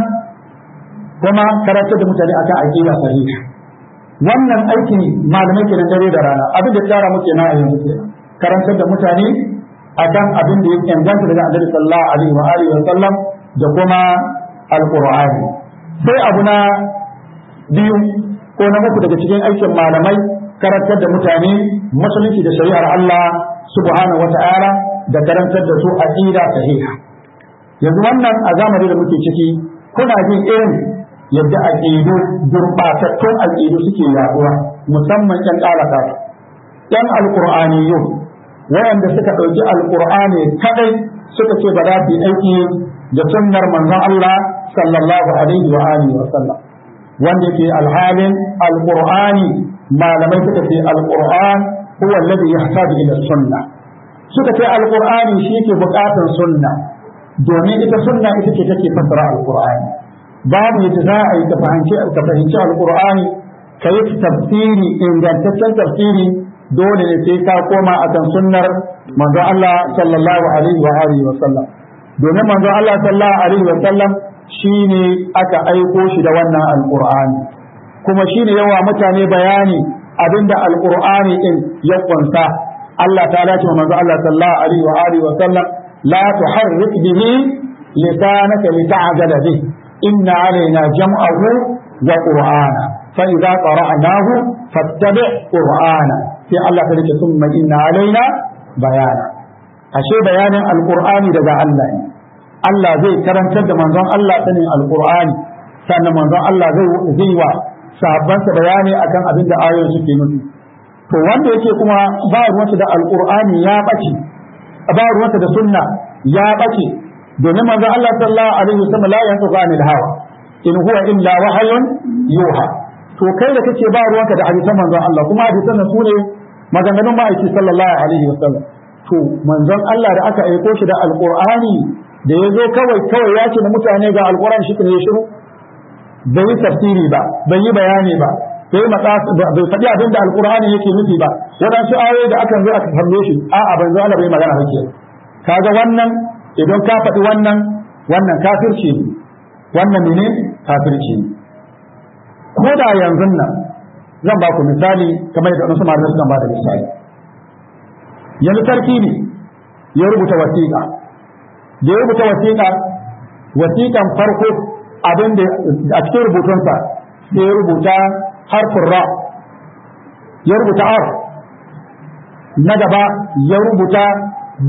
kuma karantar da mutane akan aqida sahiha wannan aikin malamai kenan dare da rana abin da tsara muke na a yanzu kenan karantar da mutane akan abin da ya inganta daga annabi sallallahu alaihi wa alihi wa sallam da kuma alqur'ani sai abu na biyu ko na uku daga cikin aikin malamai karantar da mutane musulunci da shari'ar Allah subhanahu wa ta'ala da karantar da su aqida sahiha yanzu wannan a zamani da muke ciki kuna jin irin yadda aqidu gurbatattun aqidu suke yaduwa musamman ƴan ƙalaka ƴan alqur'aniyun wayanda suka ɗauki alqur'ani kadai suka ce ba za su yi aiki da sunnar manzon Allah sallallahu alaihi wa alihi wa sallam wanda ke alhalin alqur'ani malamai suka ce alqur'an huwa alladhi yahtaju ila sunnah suka ce alqur'ani shi yake buƙatar sunna domin ita sunna ita ce take fassara alqur'ani babu yadda za a yi ka fahimci ka fahimci alqur'ani ka yi tafsiri ingantaccen tafsiri dole ne sai ka koma akan sunnar manzo Allah sallallahu alaihi wa alihi wa sallam domin manzo Allah sallallahu alaihi wa sallam shine aka aiko shi da wannan alqur'ani kuma shine yawa mutane bayani abinda alqur'ani din ya kunsa Allah ta dace manzo Allah sallallahu alaihi wa alihi wa sallam la tuharrik bihi lisanaka lita'jala bih inna alaina jam'ahu wa qur'ana fa idza qara'nahu fattabi' qur'ana sai Allah ta dace thumma inna alaina bayana ashe bayanin alqur'ani daga Allah ne Allah zai karantar da manzon Allah sanin alqur'ani sannan manzon Allah zai zai wa sahabbansa bayani akan abin da ayoyin suke nufi to wanda yake kuma ba ruwansa da alqur'ani ya bace ba ruwansa da sunna ya bace domin manzo Allah sallallahu alaihi wasallam la yantiqu anil hawa in huwa illa wahayun yuha to kai da kake ba ruwanka da hadisan manzon Allah kuma hadisan su ne maganganun ma'aiki sallallahu alaihi wasallam to manzon Allah da aka aiko shi da alqur'ani da ya zo kawai kawai ya ce da mutane ga alqur'ani shi ne ya shiru bai yi tafsiri ba bai yi bayani ba bai bai faɗi abin da alqur'ani yake nufi ba wadansu ayoyi da aka zo aka kalle shi a'a banzo Allah bai magana ba ke kaga wannan idan ka faɗi wannan wannan kafirci ne wannan ne kafirci ne ko da yanzu nan zan ba ku misali kamar yadda wasu malamai sukan ba da misali yanzu sarki ne ya rubuta wasiƙa da ya rubuta wasiƙa wasiƙan farko abin da a cikin rubutunsa sai ya rubuta harfin ra ya rubuta r na gaba ya rubuta d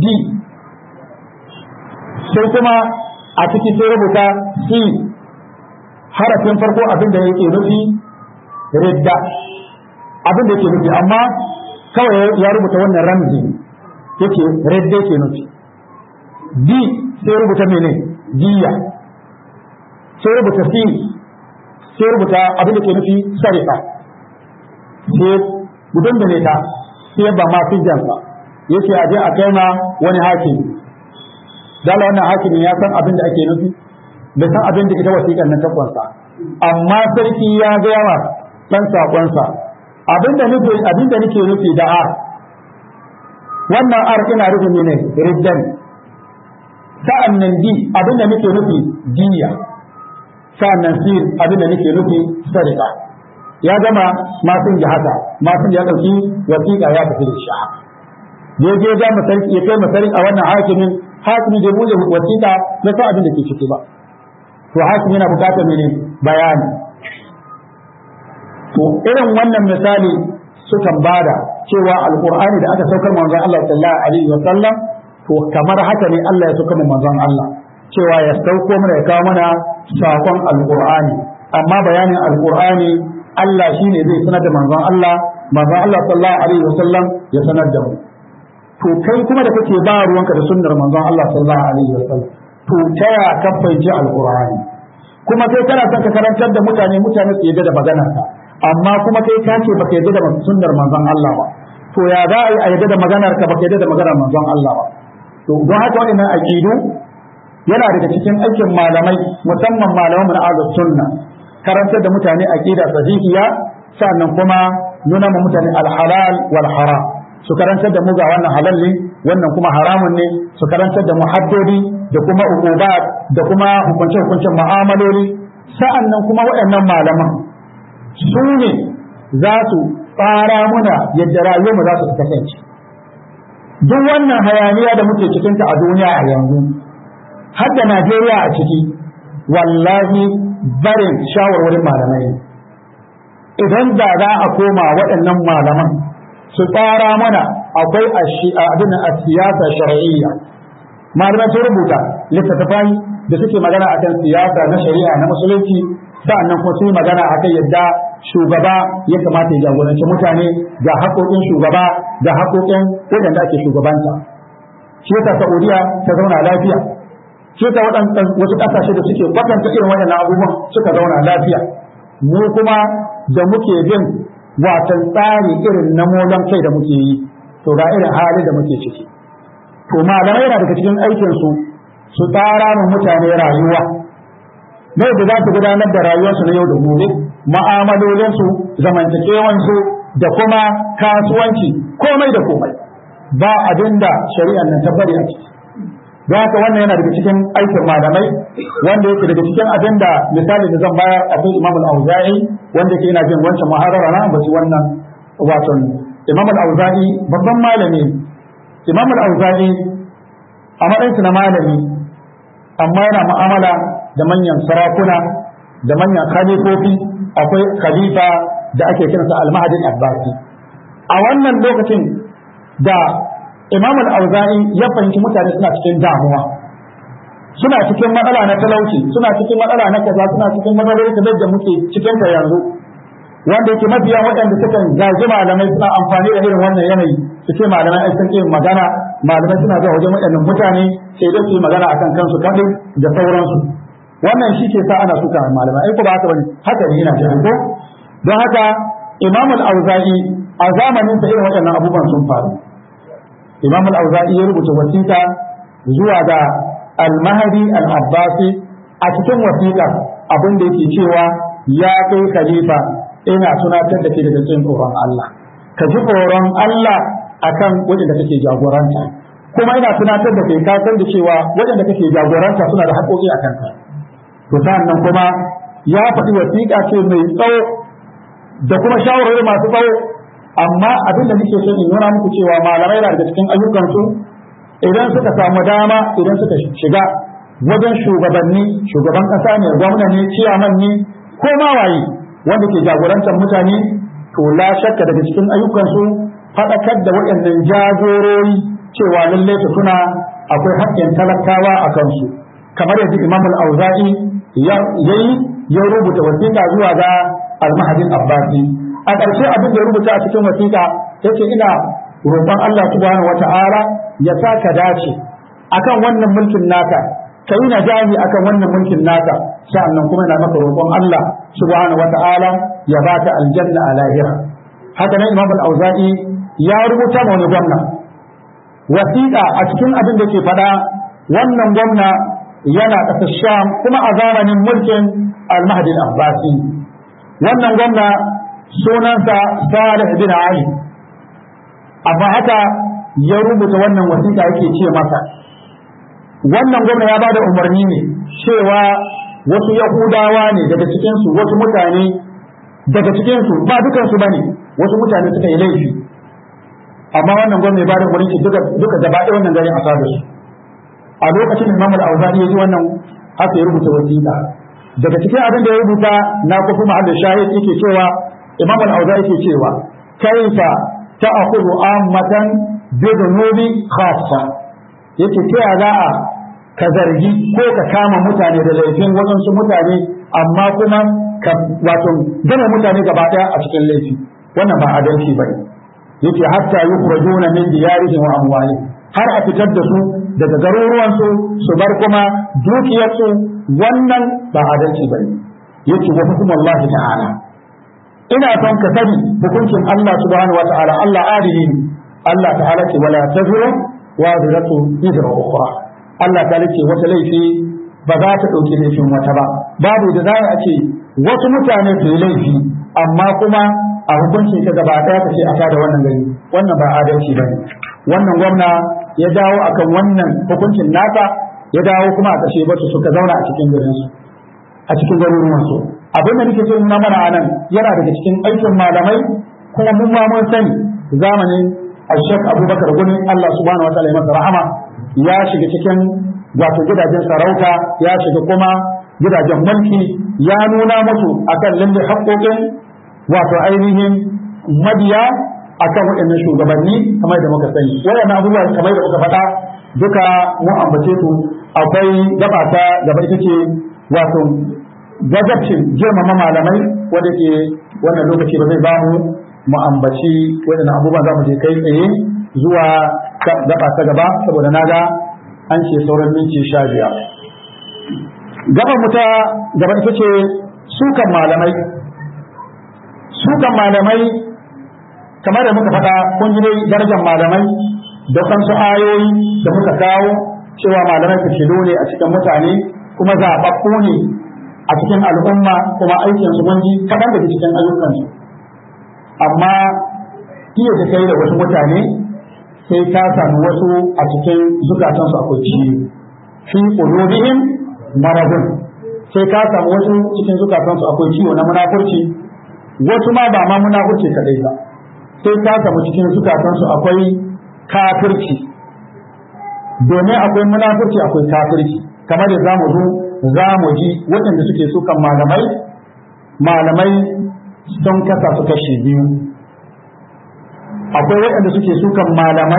sai kuma a ciki sai rubuta c harafin farko abin da yake nufi ridda abin da yake nufi amma kawai ya rubuta wannan ramzi yake ridda yake nufi d sai rubuta mene diya sai rubuta c sai rubuta abin da ke nufi sarifa sai gudun da ne ta sai ba ma fijansa yake aje a kai ma wani hakimi dala wannan hakimin ya san abin da ake nufi bai san abin da ita wasiƙar nan ta kwansa amma sarki ya gaya wa ɗan saƙonsa abin da nufi abin da nake nufi da ar wannan ar ina rufe ne riddan sa'an nan di abin da nake nufi diya sa'an nan sir abin da nake nufi sarika ya gama masun ji haka masun ya ɗauki wasiƙa ya tafi da shi haka ya je ga masarki ya kai masarki a wannan hakimin hakimi bai bude wasiƙa na san abin da ke ciki ba to hakimi yana bukatar mene bayani to irin wannan misali sukan bada cewa alqur'ani da aka saukar manzon Allah sallallahu alaihi wa sallam to kamar haka ne Allah ya saukar manzon Allah cewa ya sauko mana ya kawo mana sakon alqur'ani amma bayanin alqur'ani Allah shine zai sanar da manzon Allah manzon Allah sallallahu alaihi wa sallam ya sanar da mu to kai kuma da kake ba ruwanka da sunnar manzon Allah sallallahu alaihi wasallam to ta ya ka fahimci alqur'ani kuma kai kana son ka karantar da mutane mutane su yadda da maganar ka amma kuma kai ka ce baka yadda da sunnar manzon Allah ba to ya za a yi a yadda da maganar ka baka yadda da maganar manzon Allah ba to don haka wannan aqidu yana daga cikin aikin malamai musamman malaman na ahlus sunna karantar da mutane aqida sahihiya sannan kuma nuna ma mutane alhalal wal haram su karantar da mu ga wannan halal ne wannan kuma haramun ne su karantar da muhaddodi da kuma uqubat da kuma hukunce hukuncen mu'amaloli sa'annan kuma waɗannan malaman su ne za su tsara muna yadda rayuwarmu za su kasance duk wannan hayaniya da muke cikinta a duniya a yanzu har da Najeriya a ciki wallahi barin shawarwarin malamai idan da za a koma waɗannan malaman su tsara mana akwai abin a siyasa shar'iyya malamai sun rubuta littattafai da suke magana akan siyasa na shari'a na musulunci sa'annan kuma sun magana akan yadda shugaba ya kamata ya jagoranci mutane ga haƙoƙin shugaba da haƙoƙin waɗanda ake shugabanta shi yasa Saudiya ta zauna lafiya shi yasa wasu ƙasashe da suke kwatanta irin waɗannan abubuwan suka zauna lafiya mu kuma da muke bin watan tsari irin na molon kai da muke yi to ga irin hali da muke ciki to malamai yana daga cikin aikin su su tsara mu mutane rayuwa na yadda za su gudanar da rayuwarsu na yau da gobe ma'amalolinsu zamantakewansu da kuma kasuwanci komai da komai ba abin da shari'ar nan ta bari a ciki don haka wannan yana daga cikin aikin malamai wanda yake daga cikin abin da misali da zan bayar akwai imamul auza'i wanda ke yana jin wancan muharara na basu wannan wato imamul auza'i babban malami imamul auza'i a matsayinsa na malami amma yana mu'amala da manyan sarakuna da manyan khalifofi akwai khalifa da ake kiransa al-mahdi abbasi a wannan lokacin da imam al-auza'i ya fahimci mutane suna cikin damuwa suna cikin matsala na talauci suna cikin matsala na kaza suna cikin matsaloli kamar da muke cikin ta yanzu wanda yake mafiya waɗanda suka gaji malamai suna amfani da irin wannan yanayi su ce malamai ai sun magana malamai suna zuwa wajen waɗannan mutane sai dai su yi magana akan kansu kaɗai da sauransu wannan shi ke sa ana suka malamai ai ko ba haka bane haka ne ina jin ko don haka imam al-auza'i a zamanin sa irin waɗannan abubuwan sun faru imam al-auza'i ya rubuta wasiƙa zuwa ga al-mahdi al-abbasi a cikin wasiƙa abin da yake cewa ya kai khalifa ina tunatar da ke daga cikin tsoron Allah ka ji tsoron Allah akan wajen da kake jagoranta kuma ina tunatar da kai ka san da cewa wajen da kake jagoranta suna da haƙoƙi a kanka to nan kuma ya faɗi wasiƙa ce mai tsawo da kuma shawarwari masu tsawo amma abin da nake so in nuna muku cewa malamai na daga cikin ayyukansu idan suka samu dama idan suka shiga wajen shugabanni shugaban ƙasa ne gwamna ne ciyaman ne ko ma waye wanda ke jagorantar mutane to la shakka daga cikin ayyukansu faɗakar da waɗannan jagorori cewa lalle su tuna akwai haƙƙin talakawa a kansu kamar yadda imam al-auza'i ya yi ya rubuta wasiƙa zuwa ga al-mahadin abbasi a ƙarshe abin da ya rubuta a cikin wasiƙa yace ina roƙon Allah subhanahu wata'ala ya sa ka dace akan wannan mulkin naka ka yi najami akan wannan mulkin naka sa'annan kuma ina maka roƙon Allah subhanahu wata'ala ya baka aljanna a lahira haka nan imam al-auza'i ya rubuta ma wani gwamna wasiƙa a cikin abin da ke faɗa wannan gwamna yana ƙasar sham kuma a zamanin mulkin al-mahdi al-abbasi wannan gwamna sunansa salih bin ali amma haka ya rubuta wannan wasiƙa yake ce masa wannan gwamna ya bada umarni ne cewa wasu yahudawa ne daga cikinsu wasu mutane daga cikinsu ba dukansu bane wasu mutane suka yi laifi amma wannan gwamna ya bada umarni duka duka gaba ɗaya wannan garin a sada su a lokacin Imam al-Auza'i ya ji wannan haka ya rubuta wasiƙa daga cikin abin da ya rubuta na kufu mahallin shahid yake cewa Imam al-Auza'i yake cewa kaifa ta'khudhu ammatan bi dhunubi khassa yake ta ya za a ka zargi ko ka kama mutane da laifin waɗansu mutane amma kuma ka wato gama mutane gaba ɗaya a cikin laifi wannan ba adalci bane yake hatta yukhrajuna min diyarihim wa amwalihim har a fitar da su daga garuruwansu su bar kuma dukiyarsu wannan ba adalci ba ne yake wa hukum Allah ta'ala ina son ka sani hukuncin Allah subhanahu wa ta'ala Allah adili ne Allah ta'ala ce wala taziru wa ziratu izra ukhra Allah ta'ala ce wata laifi ba za ta dauki laifin wata ba babu da za a ce wasu mutane su yi laifi amma kuma a hukuncin ka gaba daya ka ce a tada wannan gari wannan ba adalci ba ne wannan gwamna ya dawo akan wannan hukuncin nasa ya dawo kuma a kashe basu suka zauna a cikin garin su a cikin garuruwan su abin da nake so nuna mana anan yana daga cikin aikin malamai kuma mun ma mun sani zamanin Ashek Abubakar Gumi Allah subhanahu wa ta'ala ya masa rahama ya shiga cikin wato gidajen sarauta ya shiga kuma gidajen mulki ya nuna musu akan lalle haƙoƙin wato ainihin mabiya akan waɗannan shugabanni kamar da muka sani waɗannan abubuwa kamar da muka faɗa duka mu ambace su akwai gaba ta gaba ita ce wato gagabcin girmama malamai wanda ke wannan lokaci ba zai ba mu mu ambaci waɗannan abubuwa za mu je kai tsaye zuwa gaba ta gaba saboda na ga an ce sauran minti sha biyar gaban mu ta gaba ita ce sukan malamai sukan malamai kamar da muka faɗa kun ji dai darajar malamai da kansu ayoyi da muka kawo cewa malamai fitilu ne a cikin mutane kuma zaɓaɓɓu ne a cikin al'umma kuma aikin su mun ji kaɗan daga cikin ayyukansu amma iya da kai da wasu mutane sai ka samu wasu a cikin zukatansu akwai ciwo fi qulubihim maradun sai ka samu wasu cikin zukatansu akwai ciwo na munafurci wasu ma ba ma munafurci kadai ba sai ka samu cikin zukatansu akwai kafirci domin akwai munafurci akwai kafirci kamar da zamu zo zamu ji waɗanda suke sukan malamai malamai sun kasa su kashe biyu akwai waɗanda suke sukan malamai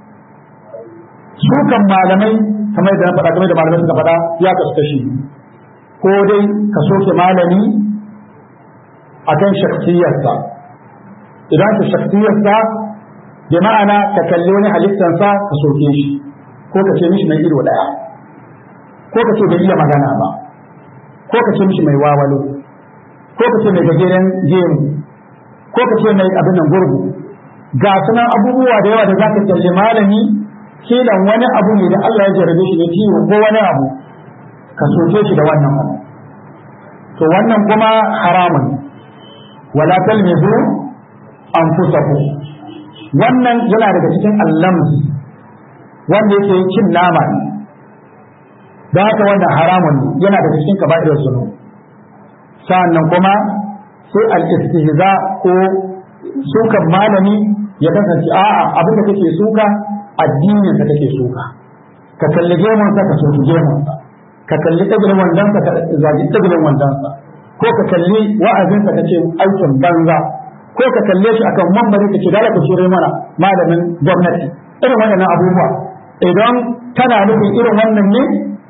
sukan malamai kamar da na faɗa kamar da malamai suka faɗa ya kasu kashe biyu ko dai ka soke malami akan shakhsiyarsa idan ka shakhsiyarsa bi ma'ana ka kalli wani halittarsa ka soke shi ko ka ce mishi mai ido daya ko ka ce bai iya magana ba ko ka ce mishi mai wawalo ko ka ce mai gajeren gemu ko ka ce mai abin nan gurgu ga sunan abubuwa da yawa da za ka kalli malami kilan wani abu ne da Allah ya jarabe shi da ciwo ko wani abu ka soke shi da wannan abu to wannan kuma haramun wala talmizu anfusakum wannan yana daga cikin allams wanda yake cin nama ne da haka wannan haramun ne yana daga cikin kaba'ir zunub sa'annan kuma sai al-istihza ko sukan malami ya kasance a'a abin da kake suka addinin sa kake suka ka kalli gemun sa ka soki gemun sa ka kalli tagilin wandan sa ka zagi tagilin wandan sa ko ka kalli wa'azin sa kace aikin banza ko ka kalle shi akan mambari kace dala ka shirye mana malamin gwamnati irin wannan abubuwa idan kana nufin irin wannan ne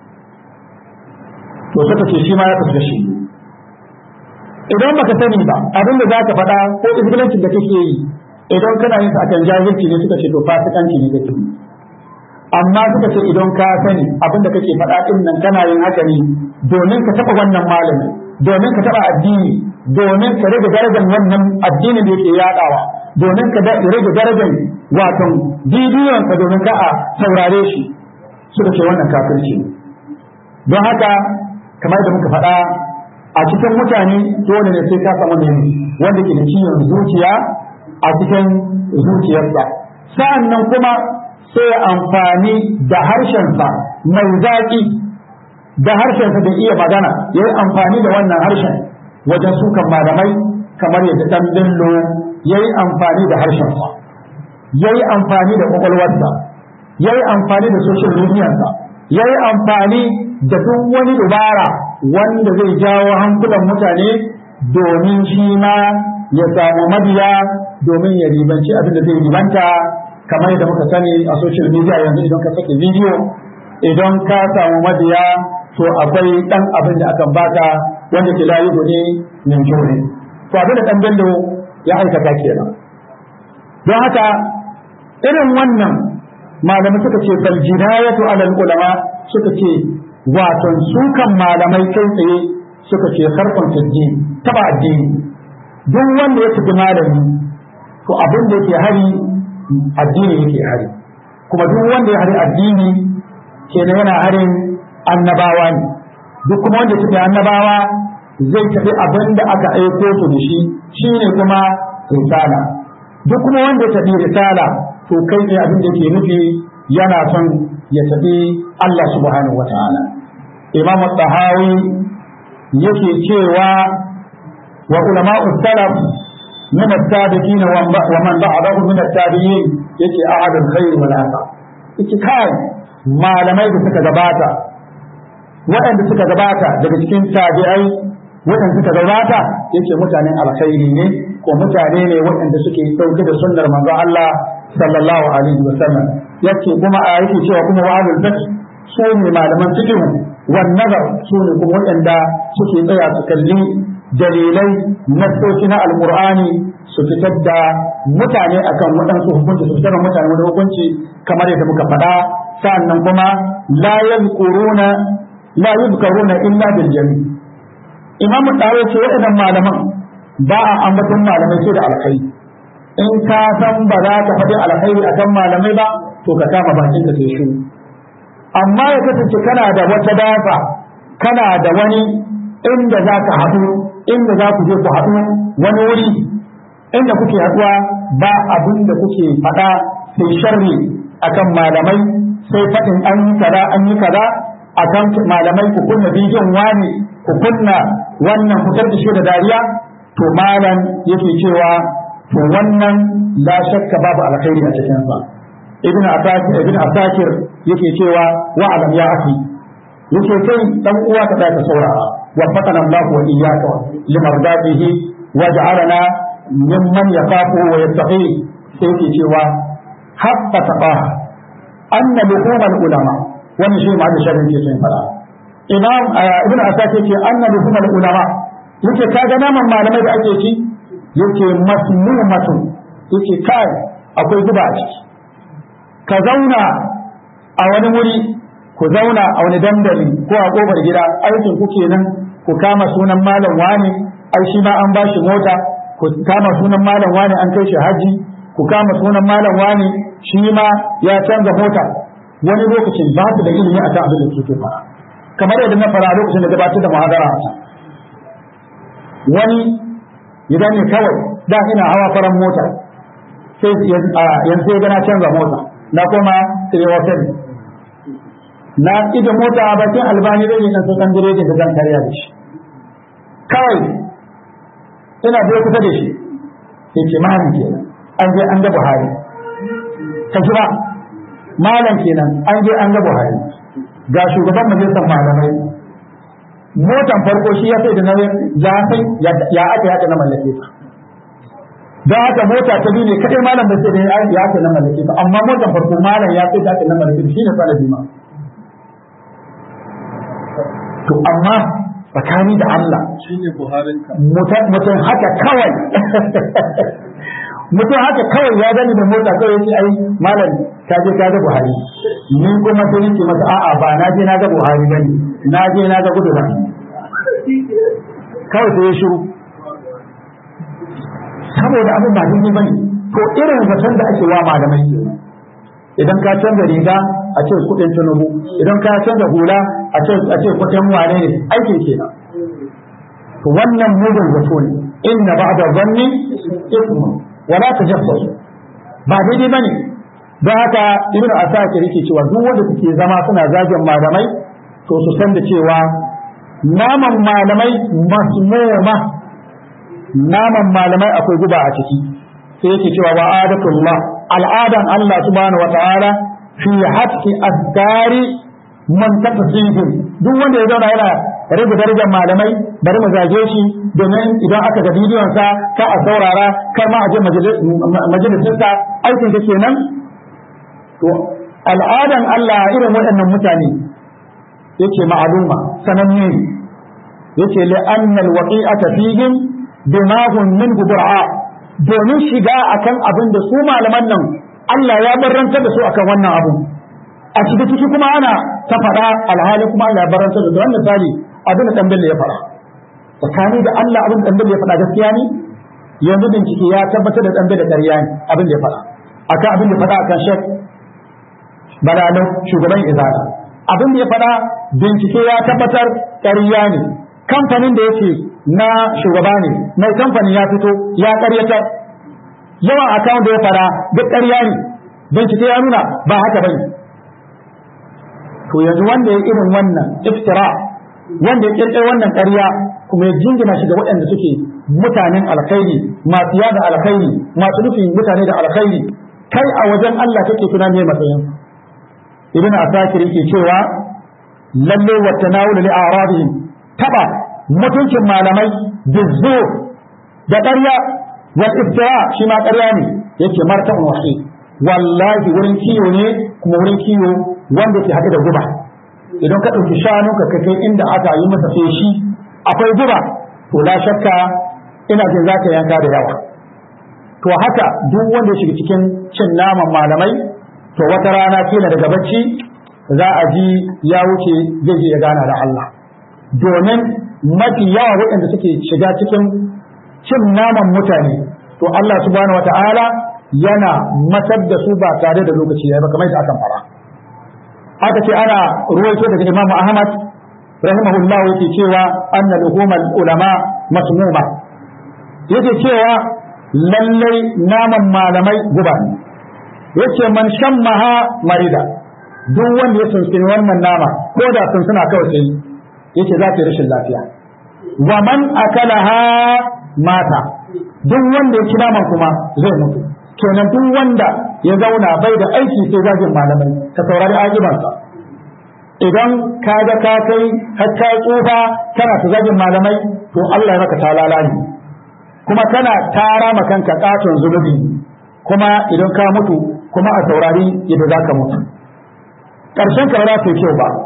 to suka ce shi ma ya kasu shi idan baka sani ba abin da zaka faɗa ko izgilancin da kake yi idan kana yin sa akan jahilci ne suka ce to fasikanci ne kake amma suka ce idan ka sani abin da kake faɗa din nan kana yin haka ne domin ka taɓa wannan malami domin ka taɓa addini domin ka rage darajar wannan addini da yake yaɗawa domin ka rage darajar wato bidiyon ka domin ka a saurare shi suka ce wannan kafirci ne don haka kamar da muka faɗa a cikin mutane dole ne sai ka samu ne wanda ke da ciwon zuciya a cikin zuciyarsa sa'annan kuma sai amfani da harshensa mai zaƙi da harshensa da iya magana ya yi amfani da wannan harshen wajen sukan malamai kamar yadda ɗan dillo ya yi amfani da harshensa ya yi amfani da ƙwaƙwalwarsa ya yi amfani da social mediyansa ya yi amfani da duk wani dubara wanda zai jawo hankulan mutane domin shi ma ya samu mabiya domin ya ribanci abin da zai ribanta kamar yadda muka sani a social media yanzu idan ka sake bidiyo idan ka samu mabiya to akwai dan abin da akan baka wanda ke layi gune min jure to abin da dan bello ya aikata kenan don haka irin wannan malamai suka ce fal jinayatu alal ulama suka ce wato sukan malamai kai tsaye suka ce harkon tajji taba addini duk wanda ya tafi malami to abin da yake hari addini yake hari kuma duk wanda ya hari addini kenan yana harin annabawa ne duk kuma wanda tafi annabawa zai tafi abin da aka aiko su da shi shine kuma risala duk kuma wanda tafi risala to kai ne abin da yake nufi yana son ya tafi Allah subhanahu wataala imam tahawi yake cewa wa ulama'u salaf من السابقين ومن بعده من التابعين yake ahadul khair wal afa yake kai malamai da suka gabata waɗanda suka gabata daga cikin tabi'ai waɗanda suka gabata yake mutanen alkhairi ne ko mutane ne waɗanda suke ɗauke da sunnar manzo Allah sallallahu alaihi wa sallam yake kuma a yake cewa kuma wa'alul fiqh su ne malaman fiqh wan nazar su ne kuma waɗanda suke tsaya su kalli dalilai nassoci na alkur'ani su fitar da mutane akan waɗansu hukunci su fitar da mutane wani hukunci kamar yadda muka faɗa sa'annan kuma la yadhkuruna la yadhkuruna illa bil jami imamu dawo ce waɗannan malaman ba a ambaton malamai sai da alkhairi in ka san ba za ka faɗi alkhairi akan malamai ba to ka kama bakin ka sai shi amma ya kasance kana da wata dafa kana da wani inda za ka haɗu inda za ku je ku haɗu wani wuri inda kuke haɗuwa ba abin da kuke faɗa sai sharri akan malamai sai faɗin an yi kaza an yi kaza akan malamai ku kunna bidiyon wani ku kunna wannan fitar da shi da dariya to malam yake cewa to wannan la shakka babu alkhairi a cikin sa ibn asakir ibn asakir yake cewa wa alam ya akhi yake kai dan uwa ka da ka saurara وفقنا الله وإياك لمرضاته وجعلنا ممن يخافه ويتقيه سيكي شوى حق تقاه أن لحوم العلماء wani shi ma da sharrin ke sun fara imam ibn asakir ce anna luhum al ulama yake kaga naman malamai da ake ci yake masmumatun yake kai akwai guba a ciki ka zauna a wani wuri ku zauna a wani dandali ko a kofar gida aikin ku kenan ku kama sunan malam wani ai shi ma an ba shi mota ku kama sunan malam wani an kai shi haji ku kama sunan malam wani shi ma ya canza mota wani lokacin ba su da ilimi akan abin da suke fara kamar yadda na fara lokacin da gabatar da muhadara a wani idan ne kawai da ina hawa faran mota sai yanzu ya gana canza mota na koma tirewatar na ida mota a bakin albani zai nan sun dire da zan karya da shi kawai ina bai kusa da shi sai ce malam kenan an je an ga buhari ka ji ba malam kenan an je an ga buhari ga shugaban majalisar malamai motan farko shi ya sai da nauyin ya san ya aka yaka na mallake ta don haka mota ta biyu ne kadai malam da sai da ya aka na mallake ta amma motan farko malam ya sai da aka na mallake ta shine sanadi ma to amma tsakani da Allah shine buharin ka mutum haka kawai mutum haka kawai ya gani da mota kawai yace ai malam ka je ka ga Buhari ni kuma sai yace masa a'a ba na je na ga Buhari bane na je na ga gudu ba kawai sai ya shiru saboda abin ba daidai bane to irin zaton da ake wa malamai kenan idan ka canza riga a ce kudin tunubu idan ka canza hula a ce a ce kudin wane ne aikin kenan to wannan mugun zato ne inna ba'da dhanni ismun wala tajassus ba daidai bane don haka ibn asakir yake cewa duk wanda suke zama suna zagin malamai to su san da cewa naman malamai masmuma naman malamai akwai guba a ciki sai yake cewa wa adatullah al'adan Allah subhanahu wa ta'ala fi hatki asdari man tafsihim duk wanda ya zauna yana rage darajar malamai bari mu zage shi domin idan aka ga bidiyon sa ka a saurara kar ma a je majalisin sa aikin ka kenan to al'adan Allah irin waɗannan mutane yake ma'aluma sananne yake li'anna al-waqi'ata fihim bima hum min bur'a domin shiga akan abin da su malaman nan Allah ya barrantar da su akan wannan abu a cikin ciki kuma ana ta faɗa alhali kuma Allah ya barrantar da su wannan misali abin da dan Bello ya faɗa tsakani da Allah abin da dan Bello ya faɗa gaskiya ne yanzu bincike ya tabbatar da dan Bello ƙarya ne abin da ya faɗa akan abin da ya faɗa akan Sheikh Balalau shugaban Izala abin da ya faɗa bincike ya tabbatar ƙarya ne kamfanin da yake na shugaba ne mai kamfanin ya fito ya ƙaryatar yawan akawun da ya fara duk ƙarya ne bincike ya nuna ba haka bane to yanzu wanda ya irin wannan iftira wanda ya kirkiro wannan ƙarya kuma ya jingina shi ga waɗanda suke mutanen alkhairi masu yada alkhairi masu nufin mutane da alkhairi kai a wajen Allah kake tuna me matsayin ibn asakir yake cewa lalle wa tanawul li a'radihim taba mutuncin malamai bizzo da ƙarya wal iftira shi ma ƙarya ne yake martabun wasi wallahi wurin kiyo ne kuma wurin kiyo wanda ke haɗe da guba idan ka ɗauki shanu ka kai inda aka yi masa feshi akwai guba to la shakka ina jin za ka yanka da yawa to haka duk wanda ya shiga cikin cin naman malamai to wata rana kila daga bacci za a ji ya wuce zai je ya gana da Allah domin mafi yawa waɗanda suke shiga cikin cin naman mutane to Allah subhanahu wata'ala yana matar da su ba tare da lokaci ya ba kamar da akan fara aka ce ana ruwaito daga Imam Ahmad rahimahullah yake cewa anna luhumal ulama masmuma yake cewa lallai naman malamai guba ne yace man shammaha marida duk wanda ya sunsuni wannan nama ko da sunsuna kawai sai yace za ta yi rashin lafiya wa man akalaha mata duk wanda ya ci naman kuma zai mutu kenan duk wanda ya zauna bai da aiki sai zagin malamai ka saurari ajibansa idan ka ga ka kai har ka tsufa kana ta zagin malamai to Allah ya maka talala ne kuma kana tara ma kanka katon zunubi kuma idan ka mutu kuma a saurari yadda za ka mutu ƙarshen ka ba za kyau ba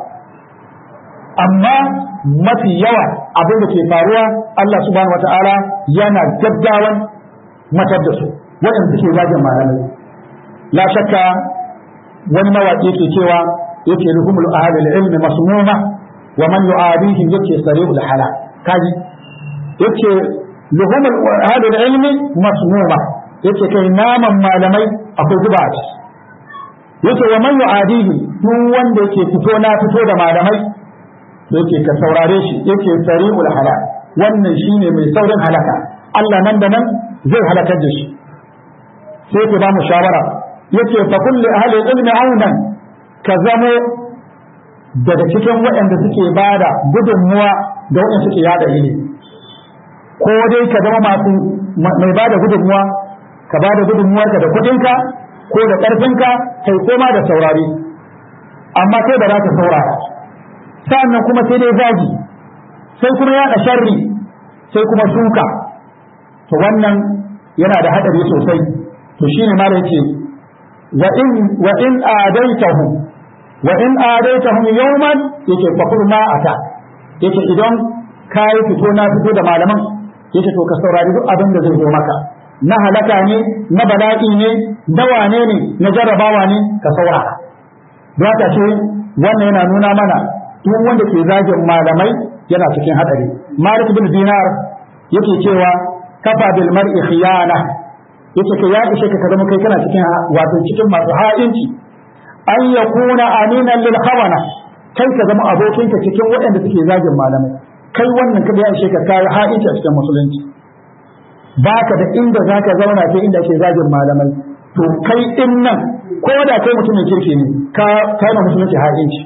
amma mafi yawa abin da ke faruwa Allah subhanahu wata'ala yana gaggawan matar da su waɗanda suke zagin malamai la shakka wani mawaƙi yake cewa yake luhumul ahlul ilmi masmuma wa man yu'adihim yake sarihul hala kaji yace luhumul hadal ilmi masmuma yace kai naman malamai akwai guba a ciki yace wa man yu'adihi duk wanda yake fito na fito da malamai yake ka saurare shi yake sari'ul halak wannan shine mai saurin halaka Allah nan da nan zai halakar da shi sai ke ba mu shawara yake fa kulli ahli ilmi aunan ka zamo daga cikin waɗanda suke bada gudunmuwa da waɗanda suke yada ilimi ko dai ka zama masu mai bada gudunmuwa ka bada gudunmuwarka da kuɗinka ko da ƙarfinka kai koma da saurari amma kai ba za ka saurara sa'annan kuma sai dai zagi sai kuma yaɗa sharri sai kuma suka to wannan yana da haɗari sosai to shine ma da yake wa in wa in adaitahu wa in adaitahu yawman yake fa ma ata yake idan kai fito na fito da malaman yake to ka saurari duk abin da zai zo maka na halaka ne na bala'i ne na wane ne na jarrabawa ne ka saurara don haka ce wannan yana nuna mana duk wanda ke zagin malamai yana cikin hadari malik bin dinar yake cewa kafa bil mar'i khiyana yace ka ya ishe ka zama kai kana cikin wato cikin masu ha'inci an yakuna aminan lil khawana kai ka zama abokinka cikin waɗanda suke zagin malamai kai wannan kada ya ishe ka kai ha'inci a cikin musulunci baka da inda zaka zauna sai inda ke zagin malamai to kai din nan ko da kai mutumin kirki ne ka kai ma musulunci ha'inci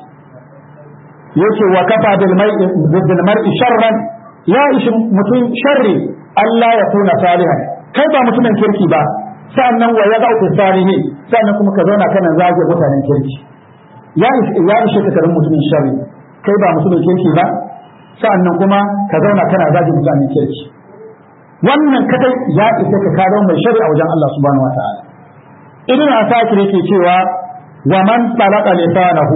yace wa kafa bil mar'i bil mar'i sharran ya ishi mutum sharri Allah ya kuna salihan kai ba mutumin kirki ba sa'annan wa ya gauku salihin sa'annan kuma ka zauna kana zage mutanen kirki ya ishi ya ishi ka karin mutumin sharri kai ba mutumin kirki ba sa'annan kuma ka zauna kana zage mutanen kirki wannan kadai ya isa ka karo mai shari a wajen Allah subhanahu wataala ibn asakir yake cewa wa man talaqa lisanahu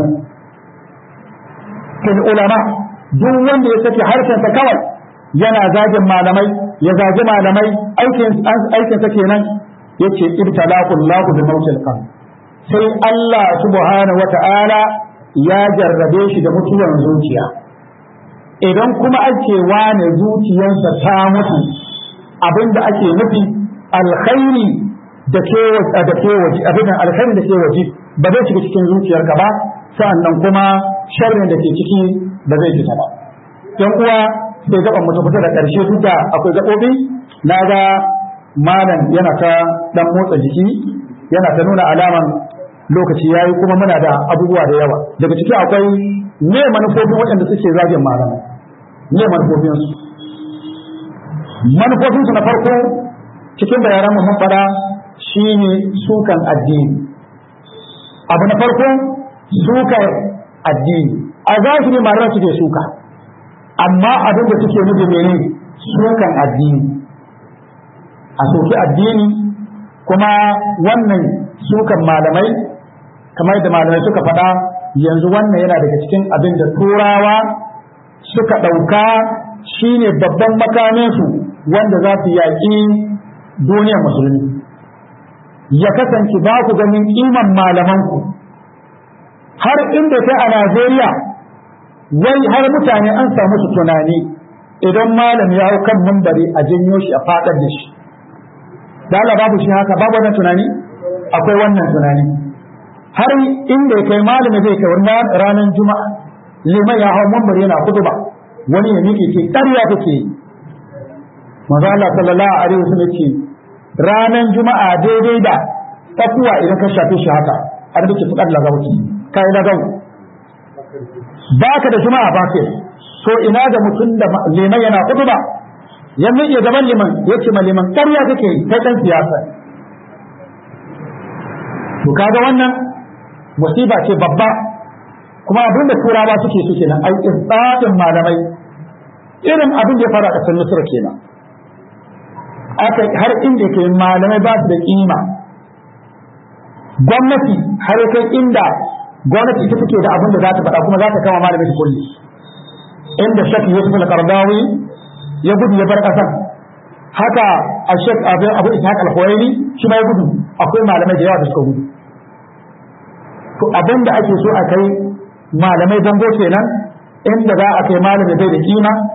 fil ulama duk wanda ya saki harshensa kawai yana zagin malamai ya zagi malamai aikin aikin sa kenan yace ibtalaqu Allahu bi mawtil qalb sai Allah subhanahu wata'ala ya jarrabe shi da mutuwar zuciya idan kuma ake wane zuciyarsa ta mutu abinda ake nufi alkhairi da ke da ke waje abin alkhairi da ke waje ba zai shiga cikin zuciyarka ba sa'annan kuma sharrin da ke ciki ba zai fita ba yan uwa sai gaban mu fita da karshe duk da akwai gabobi na ga malam yana ta dan motsa jiki yana ta nuna alaman lokaci yayi kuma muna da abubuwa da yawa daga ciki akwai me manufofin waɗanda suke zagin malamai me manufofinsu manufofinsu na farko cikin bayanan mu mun faɗa shine sukan addini abu na farko sukar addini a zahiri marar suke suka amma abin da suke nufi mene sukan addini a soki addini kuma wannan sukan malamai kamar da malamai suka faɗa yanzu wannan yana daga cikin abin da turawa suka ɗauka shine babban makaminsu wanda za su yaƙi duniyar musulmi ya kasance ba ku ganin iman malamanku har inda kai a Najeriya wai har mutane an samu su tunani idan malam ya hau kan mambari a janyo shi a faɗar da shi da Allah babu shi haka babu wannan tunani akwai wannan tunani har inda kai malami zai kai wannan ranar juma'a liman ya hau mambari yana kutuba wani ya miƙe ce ƙarya take yi manzo Allah sallallahu alaihi wasallam ce ranar juma'a daidai da tsakuwa idan ka shafe shi haka har da ke fukar lagauci kai lagau baka da juma'a ba ke to ina da mutum da liman yana kutuba ya miƙe gaban liman ya ce ma liman ƙarya kake yi kai ɗan siyasa to kaga wannan musiba ce babba kuma abin da turawa suke suke nan ai tsatin malamai irin abin da ya fara a ƙasar Misra kenan aka har inda ke malamai ba su da kima gwamnati har kai inda gwamnati ita take da abin da za ta faɗa kuma za ta kama malamai su kulli inda shek yusuf al-qardawi ya gudu ya bar ƙasar haka a shek abu abu ishaq al-khuwaini shi ma ya gudu akwai malamai da yawa da suka gudu to abin da ake so a kai malamai bango kenan inda za a kai malami bai da kima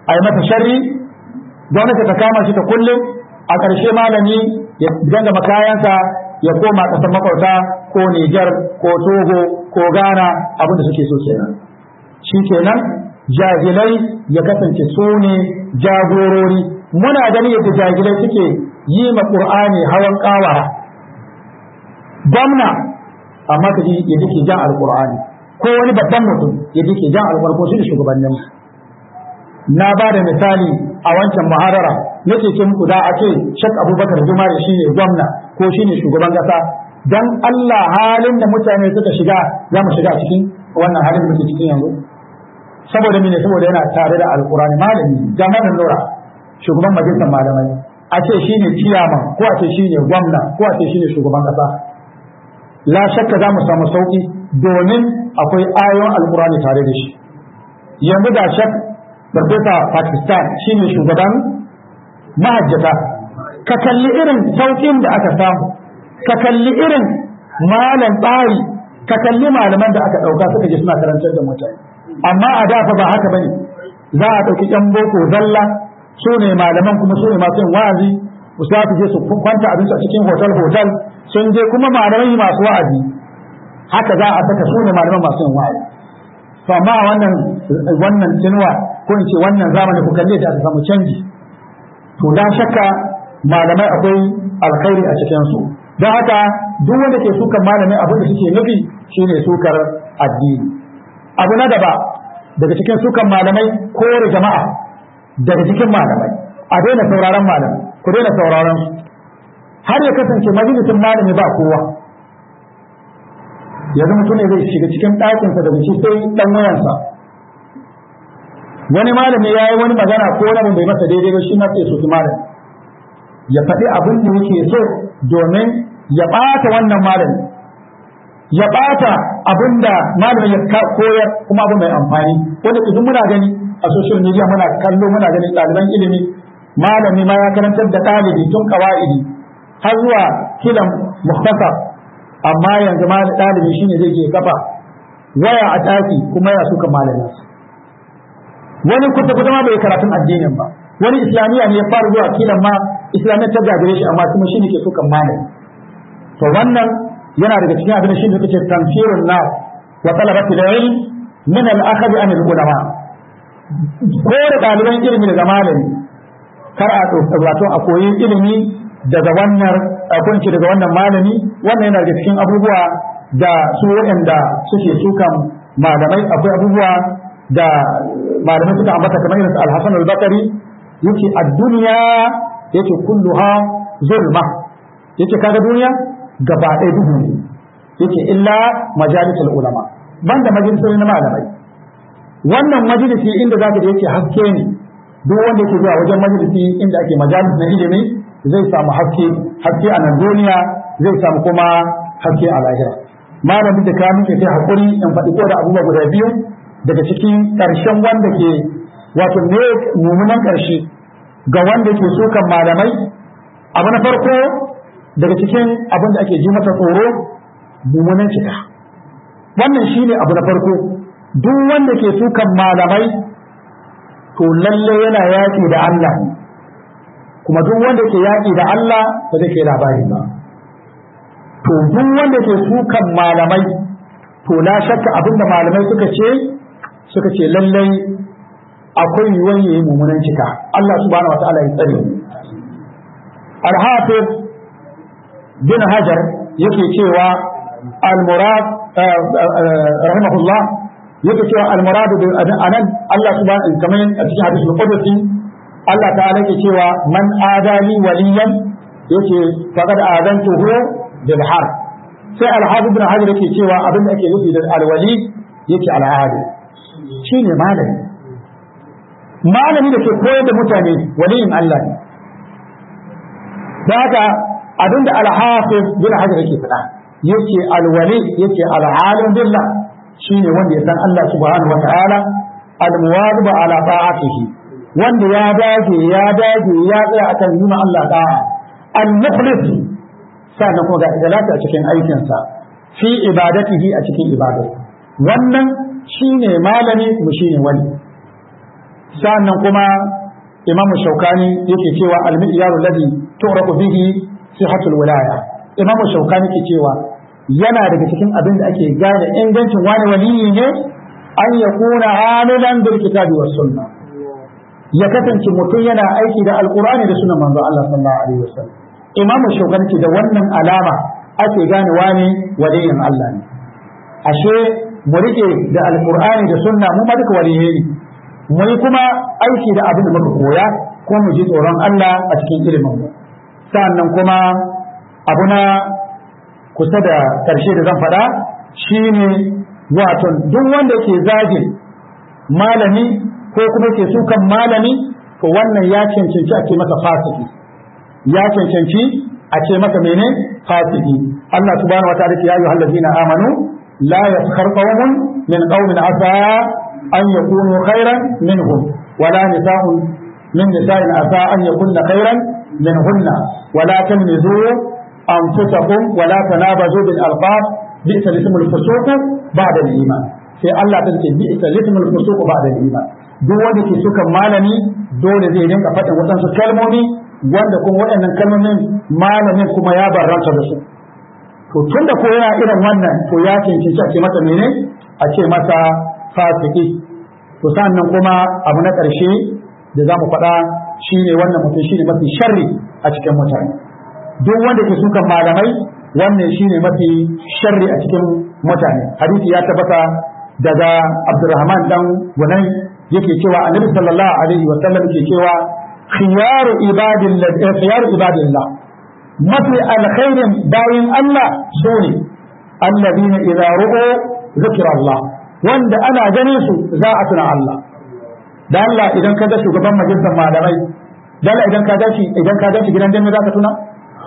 a yi masa sharri gwamnati ta kama shi ta kulle a ƙarshe malami ya gangama kayansa ya koma ƙasar makwauta ko Nijar ko Togo ko Ghana abinda suke so kenan shi kenan jahilai ya kasance su ne jagorori muna gani yadda jahilai suke yi ma Qur'ani hawan kawara gwamna amma ka ji yadda ke jan alƙur'ani ko wani babban mutum yadda ke jan alƙur'ani ko shi da shugabannin na ba da misali a wancan muharara nake ce muku da a ce Sheikh Abubakar Jumare shine gwamna ko shine shugaban kasa dan Allah halin da mutane suka shiga za mu shiga cikin wannan halin da muke cikin yanzu saboda mene saboda yana tare da alkurani malami jamanin nura shugaban majalisar malamai a ce shine ciyaman ko a ce shine gwamna ko a ce shine shugaban kasa la shakka za mu samu sauki domin akwai ayoyin alkurani tare da shi yanzu da shak farfesa pakistan shine shugaban mahajjata ka kalli irin saukin da aka samu ka kalli irin malam tsari ka kalli malaman da aka ɗauka suka je suna karantar da mutane amma a da fa ba haka bane za a ɗauki ƴan boko zalla su ne malaman kuma su ne masu yin wa'azi za su je su kwanta abinci a cikin hotel hotel sun je kuma malamai masu wa'azi haka za a saka su ne malaman masu yin wa'azi to amma a wannan wannan tinuwa ko in ce wannan zamani ku kalle da aka samu canji to da shakka malamai akwai alkhairi a cikin su don haka duk wanda ke sukan malamai abin da suke nufi shine sukar addini abu na gaba daga cikin sukan malamai kore jama'a daga cikin malamai a daina sauraron malamai ku daina sauraron su har ya kasance majalisin malami ba kowa yanzu mutum ne zai shiga cikin ɗakinsa daga shi sai ɗan wayansa wani malami ya yi wani magana ko wani bai masa daidai ba shi ma sai soki malami ya faɗi abin da yake so domin ya ɓata wannan malami ya ɓata abin da malamin ya koyar kuma abin mai amfani wanda idan muna gani a social media muna kallo muna gani ɗaliban ilimi malami ma ya karantar da ɗalibi tun ƙawa'idi har zuwa kilan muktasar amma yanzu ma ɗalibi shine zai je kafa waya a taki kuma ya suka malamin wani kuta kuta ma bai karatun addinin ba wani islamiyya ne ya fara zuwa kilan ma islamiyya ta gagare shi amma kuma shine ke sukan malami to wannan yana daga cikin abin da shi ne kace tamfirun nas wa talabati al-ilm min al-akhd an al-ulama ko da ɗaliban ilimi daga malami kar a wato a koyi ilimi daga wannan kunci daga wannan malami wannan yana daga cikin abubuwa da su waɗanda suke sukan malamai akwai abubuwa da malamai suka ambata kamar irin al-Hasan al-Bakari yake ad-dunya yake kulluha zulma yake kaga duniya gaba ɗaya duhu ne yake illa majalisul ulama banda majalisoci na malamai wannan majalisi inda zaka da yake haske ne duk wanda yake zuwa wajen majalisi inda ake majalis na ilimi zai samu haske haske a nan duniya zai samu kuma haske a lahira malamin da ka muke sai hakuri in faɗi ko da abubuwa guda biyu daga cikin ƙarshen wanda ke wato ne mummunan ƙarshe ga wanda ke sukan malamai abu na farko daga cikin abin da ake ji masa tsoro mummunan cika wannan shine abu na farko duk wanda ke sukan malamai to lalle yana yaƙi da Allah kuma duk wanda ke yaƙi da Allah ba zai kai labari ba to duk wanda ke sukan malamai to la shakka abinda malamai suka ce suka ce lallai akwai yiwuwar yayi mummunan cika Allah subhanahu wa ta'ala ya tsare al-hafiz bin hajar yake cewa al-murad rahimahullah yake cewa al-murad anan Allah subhanahu kamar a cikin hadisul qudsi Allah ta'ala yake cewa man adali waliyan yake faqad adantuhu bil harb sai al-hafiz bin hajar yake cewa abin da ake nufi da al-wali yake al-adi shine malami malami da ke koyar da mutane waliyin Allah ne da haka abinda al-hafiz bin hajar yake faɗa yake al-wali yake al-alim billah shine wanda ya san Allah subhanahu wa ta'ala al-muwadib ala ta'atihi wanda ya dage ya dage ya tsaya akan yi Allah da'a al-mukhlis sannan kuma ga idalata a cikin aikinsa fi ibadatihi a cikin ibadar wannan shine malami kuma shine wali sa'annan kuma imamu shaukani yake cewa al-mi'yaru ladhi tu'rafu bihi sihhatul wilaya imamu shaukani ke cewa yana daga cikin abin da ake gane ingancin wani waliyi ne an yakuna amilan bil kitabi was sunna ya kasance mutum yana aiki da alqur'ani da sunan manzo Allah sallallahu alaihi wasallam imamu shaukani ce da wannan alama ake gane wani waliyin Allah ne ashe mu rike da alqur'ani da sunna mu ma duka waliyai ne mu yi kuma aiki da abin da muka koya ko mu ji tsoron Allah a cikin ilimin mu sannan kuma abu na kusa da karshe da zan faɗa shine wato duk wanda ke zagin malami ko kuma ke sukan malami to wannan ya cancanci a ce masa fasiki ya cancanci a ce masa mene fasiki Allah subhanahu wataala ya ayyuhal ladina amanu la yaskhar qawmun min qawmin asa an yakunu khairan minhum wala nisa'un min nisa'in asa an yakunna khairan minhunna wala tamnizu anfusakum wala tanabazu bil alqab bi'sa ismul fusuq ba'da al iman sai Allah ta ce bi'sa ismul fusuq ba'da al iman duk wanda ke sukan malami dole zai rinka faɗin waɗansu kalmomi wanda kuma waɗannan kalmomin malamin kuma ya barranta da su to tun da ko yana irin wannan to ya cancanci a ce masa mene a ce masa fasiki to sannan kuma abu na ƙarshe da za mu faɗa shine wannan mutum shine mafi sharri a cikin mutane duk wanda ke sukan malamai wannan shine mafi sharri a cikin mutane hadisi ya tabbata daga Abdurrahman dan Gunay yake cewa Annabi sallallahu alaihi wa sallam yake cewa khiyaru ibadillah khiyaru ibadillah mafi alkhairin bayin Allah su ne alladina idza ru'u zikra Allah wanda ana ganin su za a tuna Allah da Allah idan ka ga shugaban majalisar malamai dala idan ka ga shi idan ka ga shi gidan danne za ka tuna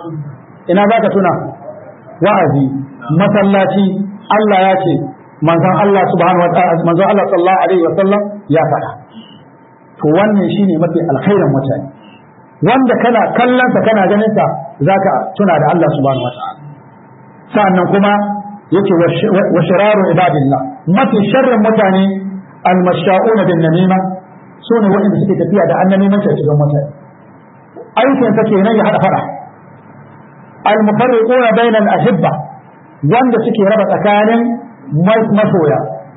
ina za ka tuna wa'azi masallaci Allah ya ce manzon Allah subhanahu wa ta'ala manzon Allah sallallahu alaihi wa sallam ya faɗa to wannan shine mafi alkhairin mutane wanda kana kallonsa kana ganin sa zaka tuna da Allah subhanahu wataala sa'annan kuma yake wa shiraru ibadillah mafi sharrin mutane almasha'una bin namima sune waɗanda suke tafiya da annamimanci a cikin mutane aikin sa kenan ya hada fada almufarriquna bainal ahibba wanda suke raba tsakanin masoya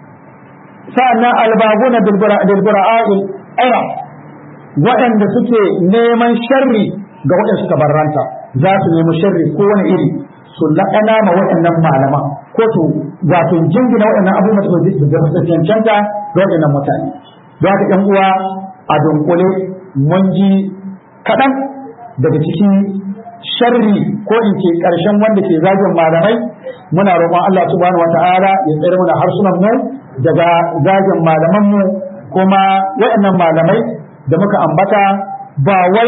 sa'annan albaguna bil bura'il ira waɗanda suke neman sharri ga waɗanda suka barranta za su nemi sharri ko wani iri su laƙana ma waɗannan malama ko su wato jingina waɗannan abubuwan da su cancanta ga waɗannan mutane don haka ƴan uwa a dunkule mun ji kaɗan daga cikin sharri ko in ce ƙarshen wanda ke zagin malamai muna roƙon Allah subhanahu wa ta'ala ya tsare mana harsunan mu daga zagin malaman mu kuma waɗannan malamai da muka ambata ba wai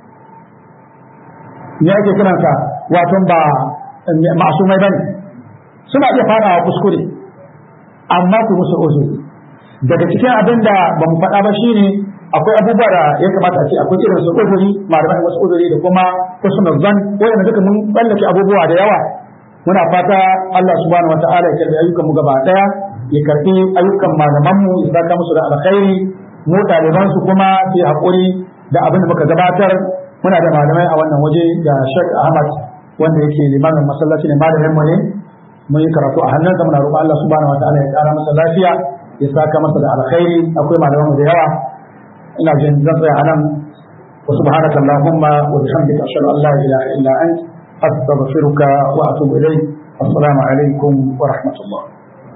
ne ake kiransa wato ba masumai bane suna iya farawa kuskure amma ku musu uzuri daga cikin abin da ba mu faɗa ba shine akwai abubuwa da ya kamata a ce akwai irin su uzuri malamai wasu uzuri da kuma husnul zan wanda duka mun tsallake abubuwa da yawa muna fata Allah subhanahu wataala ya karbi ayyukan mu gaba daya ya karbi ayyukan malaman mu ya saka musu da alkhairi mu ɗaliban su kuma su yi haƙuri da abin da muka gabatar muna da malamai a wannan waje da Sheikh Ahmad wanda yake limamin masallaci ne malamin mu ne mun yi karatu a hannunsa muna roƙon Allah subhanahu wataala ya ƙara masa lafiya ya saka masa da alkhairi akwai malaman mu da yawa ina jin zan tsaya anan wa subhanaka allahumma wa bihamdika ashhadu an la ilaha illa ant astaghfiruka wa atubu ilayk assalamu alaikum wa rahmatullah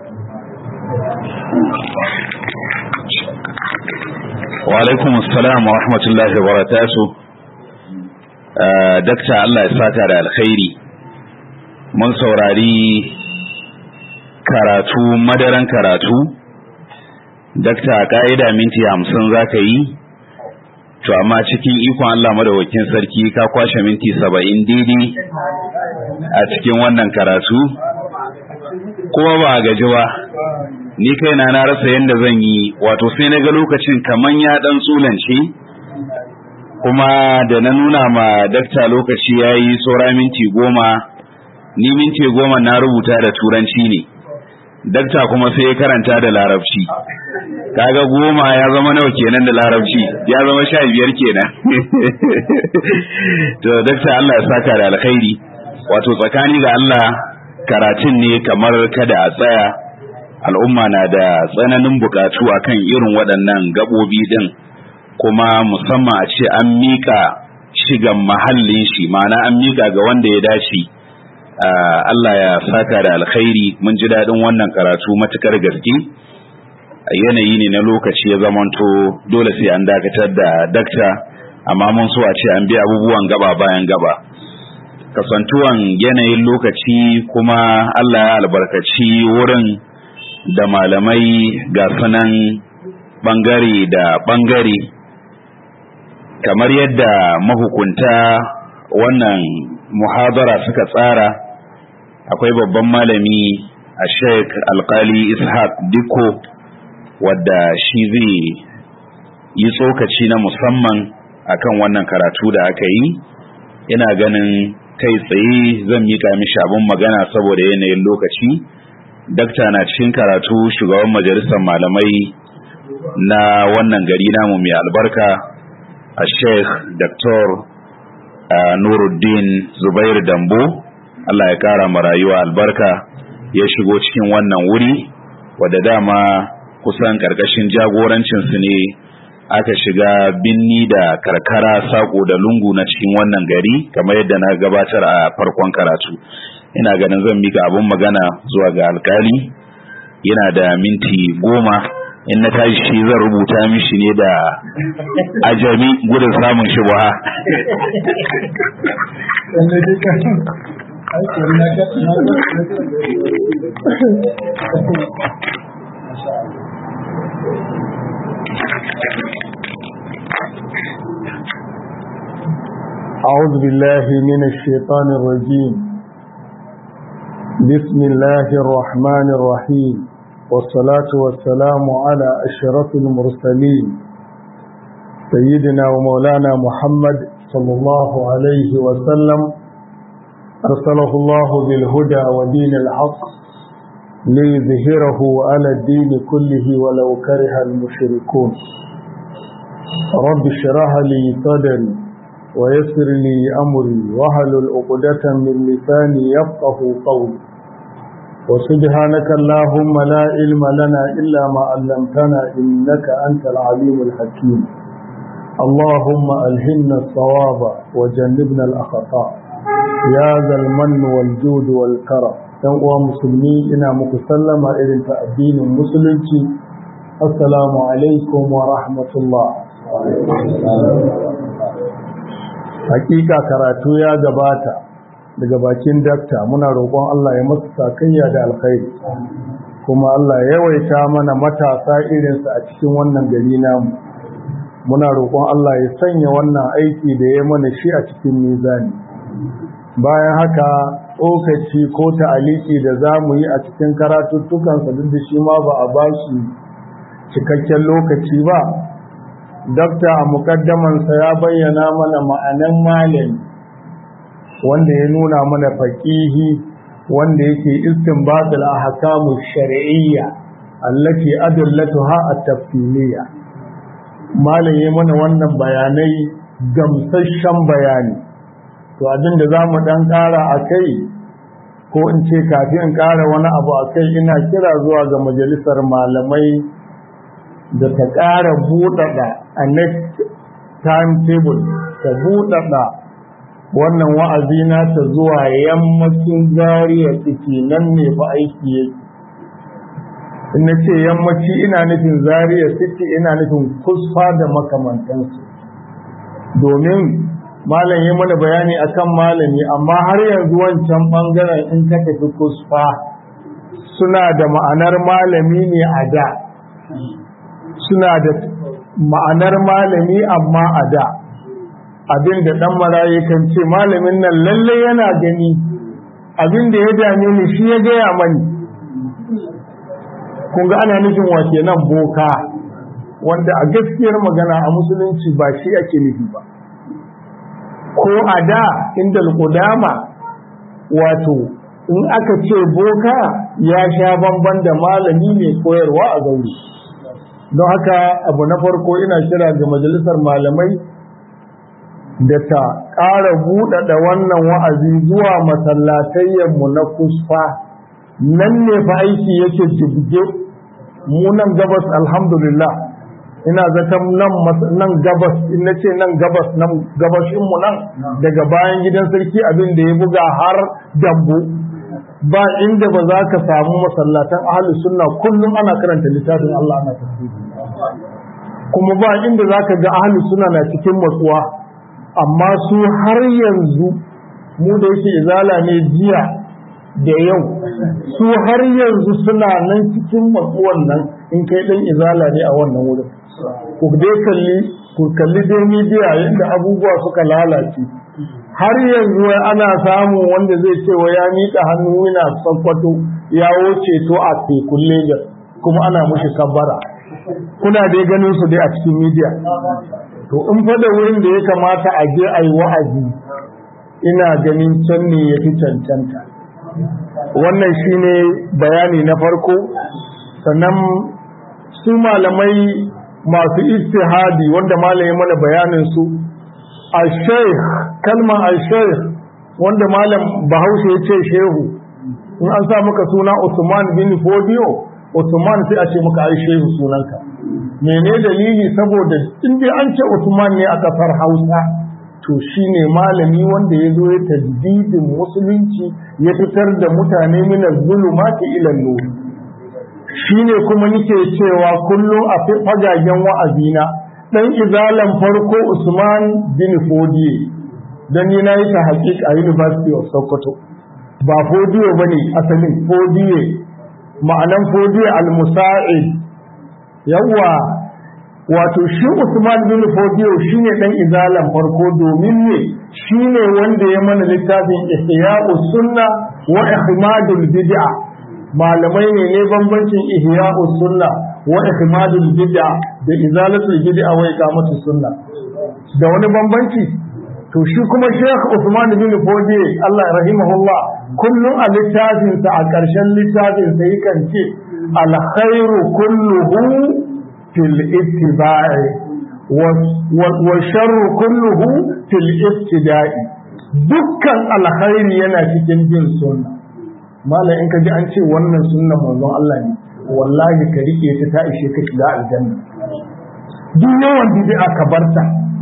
wa alaikum assalam wa rahmatullahi wa barakatuh dakta Allah ya saka da alkhairi mun saurari karatu madaran karatu dakta ka'ida minti hamsin za ka yi to amma cikin ikon Allah madawakin sarki ka kwashe minti saba'in daidai a cikin wannan karatu kuma ba a gaji ba ni kaina na rasa yadda zan yi wato sai na ga lokacin kaman ya dan tsulance kuma da na nuna ma dakta lokaci ya yi saura minti goma ni minti goma na rubuta da turanci ne dakta kuma sai ya karanta da larabci kaga goma ya zama nawa kenan da larabci ya zama sha biyar kenan to dakta Allah ya saka da alkhairi wato tsakani da Allah karatun ne kamar kada a tsaya al'umma na da tsananin bukatu akan irin waɗannan gaɓoɓi din kuma musamman a ce an miƙa shigan mahallin shi ma'ana an miƙa ga wanda ya dace Allah ya saka da alkhairi mun ji daɗin wannan karatu matukar gaske yanayi ne na lokaci ya zamanto dole sai an dakatar da dakta amma mun so a ce an bi abubuwan gaba bayan gaba kasantuwan yanayin lokaci kuma Allah ya albarkaci wurin da malamai ga sunan bangare da bangare kamar yadda mahukunta wannan muhabara suka tsara akwai babban malami a sheik alkali ishaq diko wadda shi zai yi tsokaci na musamman akan wannan karatu da aka yi ina ganin kai tsaye zan mika mishi abin magana saboda yanayin lokaci dakta na cikin karatu shugaban majalisar malamai na wannan gari namu mai albarka a sheikh dr nuruddin zubair dambo allah ya kara ma rayuwa albarka ya shigo cikin wannan wuri wadda dama kusan karkashin jagorancinsu ne aka shiga binni da karkara sako da lungu na cikin wannan gari kamar yadda na gabatar a farkon karatu ina ganin zan mika abin magana zuwa ga alkali yana da minti goma in na tashi shi zan rubuta mishi ne da ajami gudun samun shubha أعوذ بالله من الشيطان الرجيم بسم الله الرحمن الرحيم والصلاة والسلام على أشرف المرسلين سيدنا ومولانا محمد صلى الله عليه وسلم أرسله الله بالهدى ودين الحق ليظهره على الدين كله ولو كره المشركون رب اشرح لي صدري ويسر لي أمري وهل العقدة من لساني يفقه قولي وسبحانك اللهم لا علم لنا إلا ما علمتنا إنك أنت العليم الحكيم اللهم ألهمنا الصواب وجنبنا الأخطاء يا ذا المن والجود والكرم uwa musulmi ina muku sallama irin ta addinin musulunci assalamu alaikum wa rahmatullah hakika karatu ya gabata daga bakin dakta muna roƙon Allah ya masa sakayya da alkhairi kuma Allah ya yawaita mana matasa irinsa a cikin wannan gari namu muna roƙon Allah ya sanya wannan aiki da ya mana shi a cikin mizani bayan haka tsokaci ko ta'aliki da za mu yi a cikin karatuttukansa duk da shi ma ba a ba shi cikakken lokaci ba dakta a mukaddamansa ya bayyana mana ma'anan malami wanda ya nuna mana faƙihi wanda yake istinbatul ahkamu shar'iyya allati adillatuha at-tafsiliyya malam ya mana wannan bayanai gamsasshen bayani to abin da za mu ɗan ƙara a kai ko in ce kafin in ƙara wani abu a kai ina kira zuwa ga majalisar malamai da ta ƙara buɗaɗa a next timetable ta buɗaɗa wannan wa'azi na ta zuwa yammacin zariya ciki nan ne fa aiki yake in na ce yammaci ina nufin zariya city ina nufin kusfa da makamantansu domin malam yi mana bayani akan malami amma har yanzu wancan bangaren in ka tafi kusfa suna da ma'anar malami ne a da suna da ma'anar malami amma a da abin da dan maraye kan ce malamin nan lalle yana gani abin da ya dame ni shi ya gaya mani kun ga ana nufin wace nan boka wanda a gaskiyar magana a musulunci ba shi ake nufi ba ko a da inda alƙudama wato in aka ce boka ya sha bamban da malami mai koyarwa a gauri don haka abu na farko ina kira ga majalisar malamai da ta ƙara buɗaɗa wannan wa'azi zuwa masallatayyanmu na kusfa nan ne fa aiki yake jibge mu nan gabas alhamdulillah ina zaton nan nan gabas in na ce nan gabas nan gabashinmu nan daga bayan gidan sarki abin da ya buga har dambu ba inda ba za ka samu masallatan ahlus sunna kullum ana karanta littafin Allah ana tafsiri kuma ba inda za ka ga ahlus sunna na cikin matsuwa amma su har yanzu mu da yake izala ne jiya da yau su har yanzu suna nan cikin matsuwan nan in kai dan izala ne a wannan wurin ku dai kalli ku kalli dai media yadda abubuwa suka lalace har yanzu wai ana samun wanda zai ce wa ya miƙa hannu yana sakwato ya wuce to a tekun Legas kuma ana mushi kabbara kuna dai ganin su dai a cikin media to in fada wurin da ya kamata a je a yi wa'azi ina ganin can ne ya fi cancanta wannan shine bayani na farko sannan su malamai masu istihadi wanda malaye mana bayanin su al-sheikh kalma al-sheikh wanda malam bahaushe ya ce shehu in an sa maka suna Usman bin Fodio Usman sai a ce maka ai shehu sunanka mene dalili saboda in dai an ce Usman ne a kasar Hausa to shine malami wanda ya zo ya tajdidin musulunci ya fitar da mutane min zulumati ila nur shine kuma nake cewa kullum a fagagen wa'azina dan izalan farko Usman bin Fodiye dan ni nayi ta haƙiƙa a University of Sokoto ba Fodiyo bane asalin Fodiye ma'anan Fodiye al-Musa'id yawa wato shi Usman bin Fodiyo shine dan izalan farko domin ne shine wanda ya mana littafin Ihya'us Sunna wa Ihmadul Bid'ah malamai ne ne bambancin Ihya'us Sunna wa Ihmadul Bid'ah da Izalatul Bid'ah wa Iqamatus Sunna da wani bambanci to shi kuma Sheikh Usman bin Fodiyo Allah rahimahullah kullum a littafinsa a ƙarshen littafinsa yakan ce alkhairu kulluhu fil ittiba'i wa sharru kulluhu fil ibtida'i dukkan alkhairi yana cikin bin sunna mala in ka ji an ce wannan sunnan manzon Allah ne wallahi ka rike ta ta ishe ka shiga aljanna duk yawan bid'a ka barta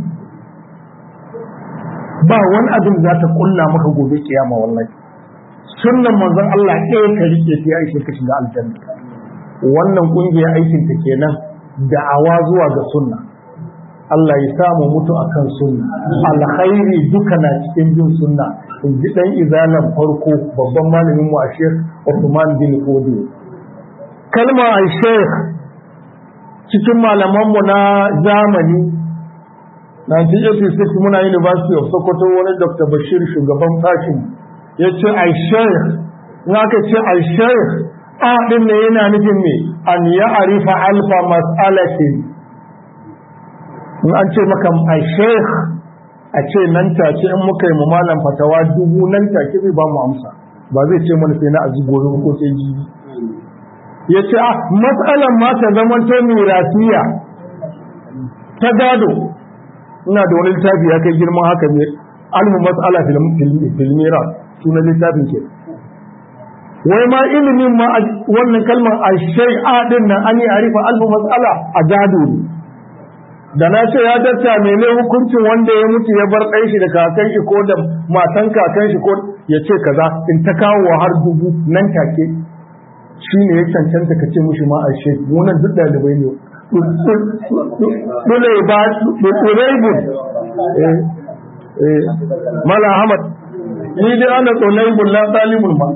ba wani abin za ta kulla maka gobe kiyama wallahi sunnan manzon Allah ɗaya ka rike ta ya ishe ka shiga aljanna wannan kungiya aikin ta kenan da'awa zuwa ga sunna Allah ya samu mutu akan sunna alkhairi duka na cikin bin sunna in ji dan izalan farko babban malamin mu a Sheikh Uthman bin Fodi kalma a Sheikh cikin malaman mu na zamani 1986 muna University of Sokoto wani Dr. Bashir shugaban fashin ya ce a Sheikh in aka ce a Sheikh a din ne yana nufin me an ya arifa alfa mas'alatin in an ce maka a sheikh a ce nan take in muka yi mu malam fatawa dubu nan take zai ba mu amsa ba zai ce mana sai na aji gobe ko sai jibi ya ce a matsalan ma ta zama ta mirasiya ta gado ina da wani littafi ya kai girman haka ne almu matsala filmira sunan littafin ke wai ma ilimin ma wannan kalmar a shai'a din nan an yi arifa almu matsala a gado ne da na ce ya datta mene hukuncin wanda ya mutu ya bar ɗan shi da kakan shi ko da matan kakan shi ko ya ce kaza in ta kawo wa har dubu nan take shi ne ya cancanta ka ce mushi ma a she wannan duk ɗalibai ne ɗulai ba ɗulaibun mala ahmad ni dai ana ɗulaibun la ɗalibun ba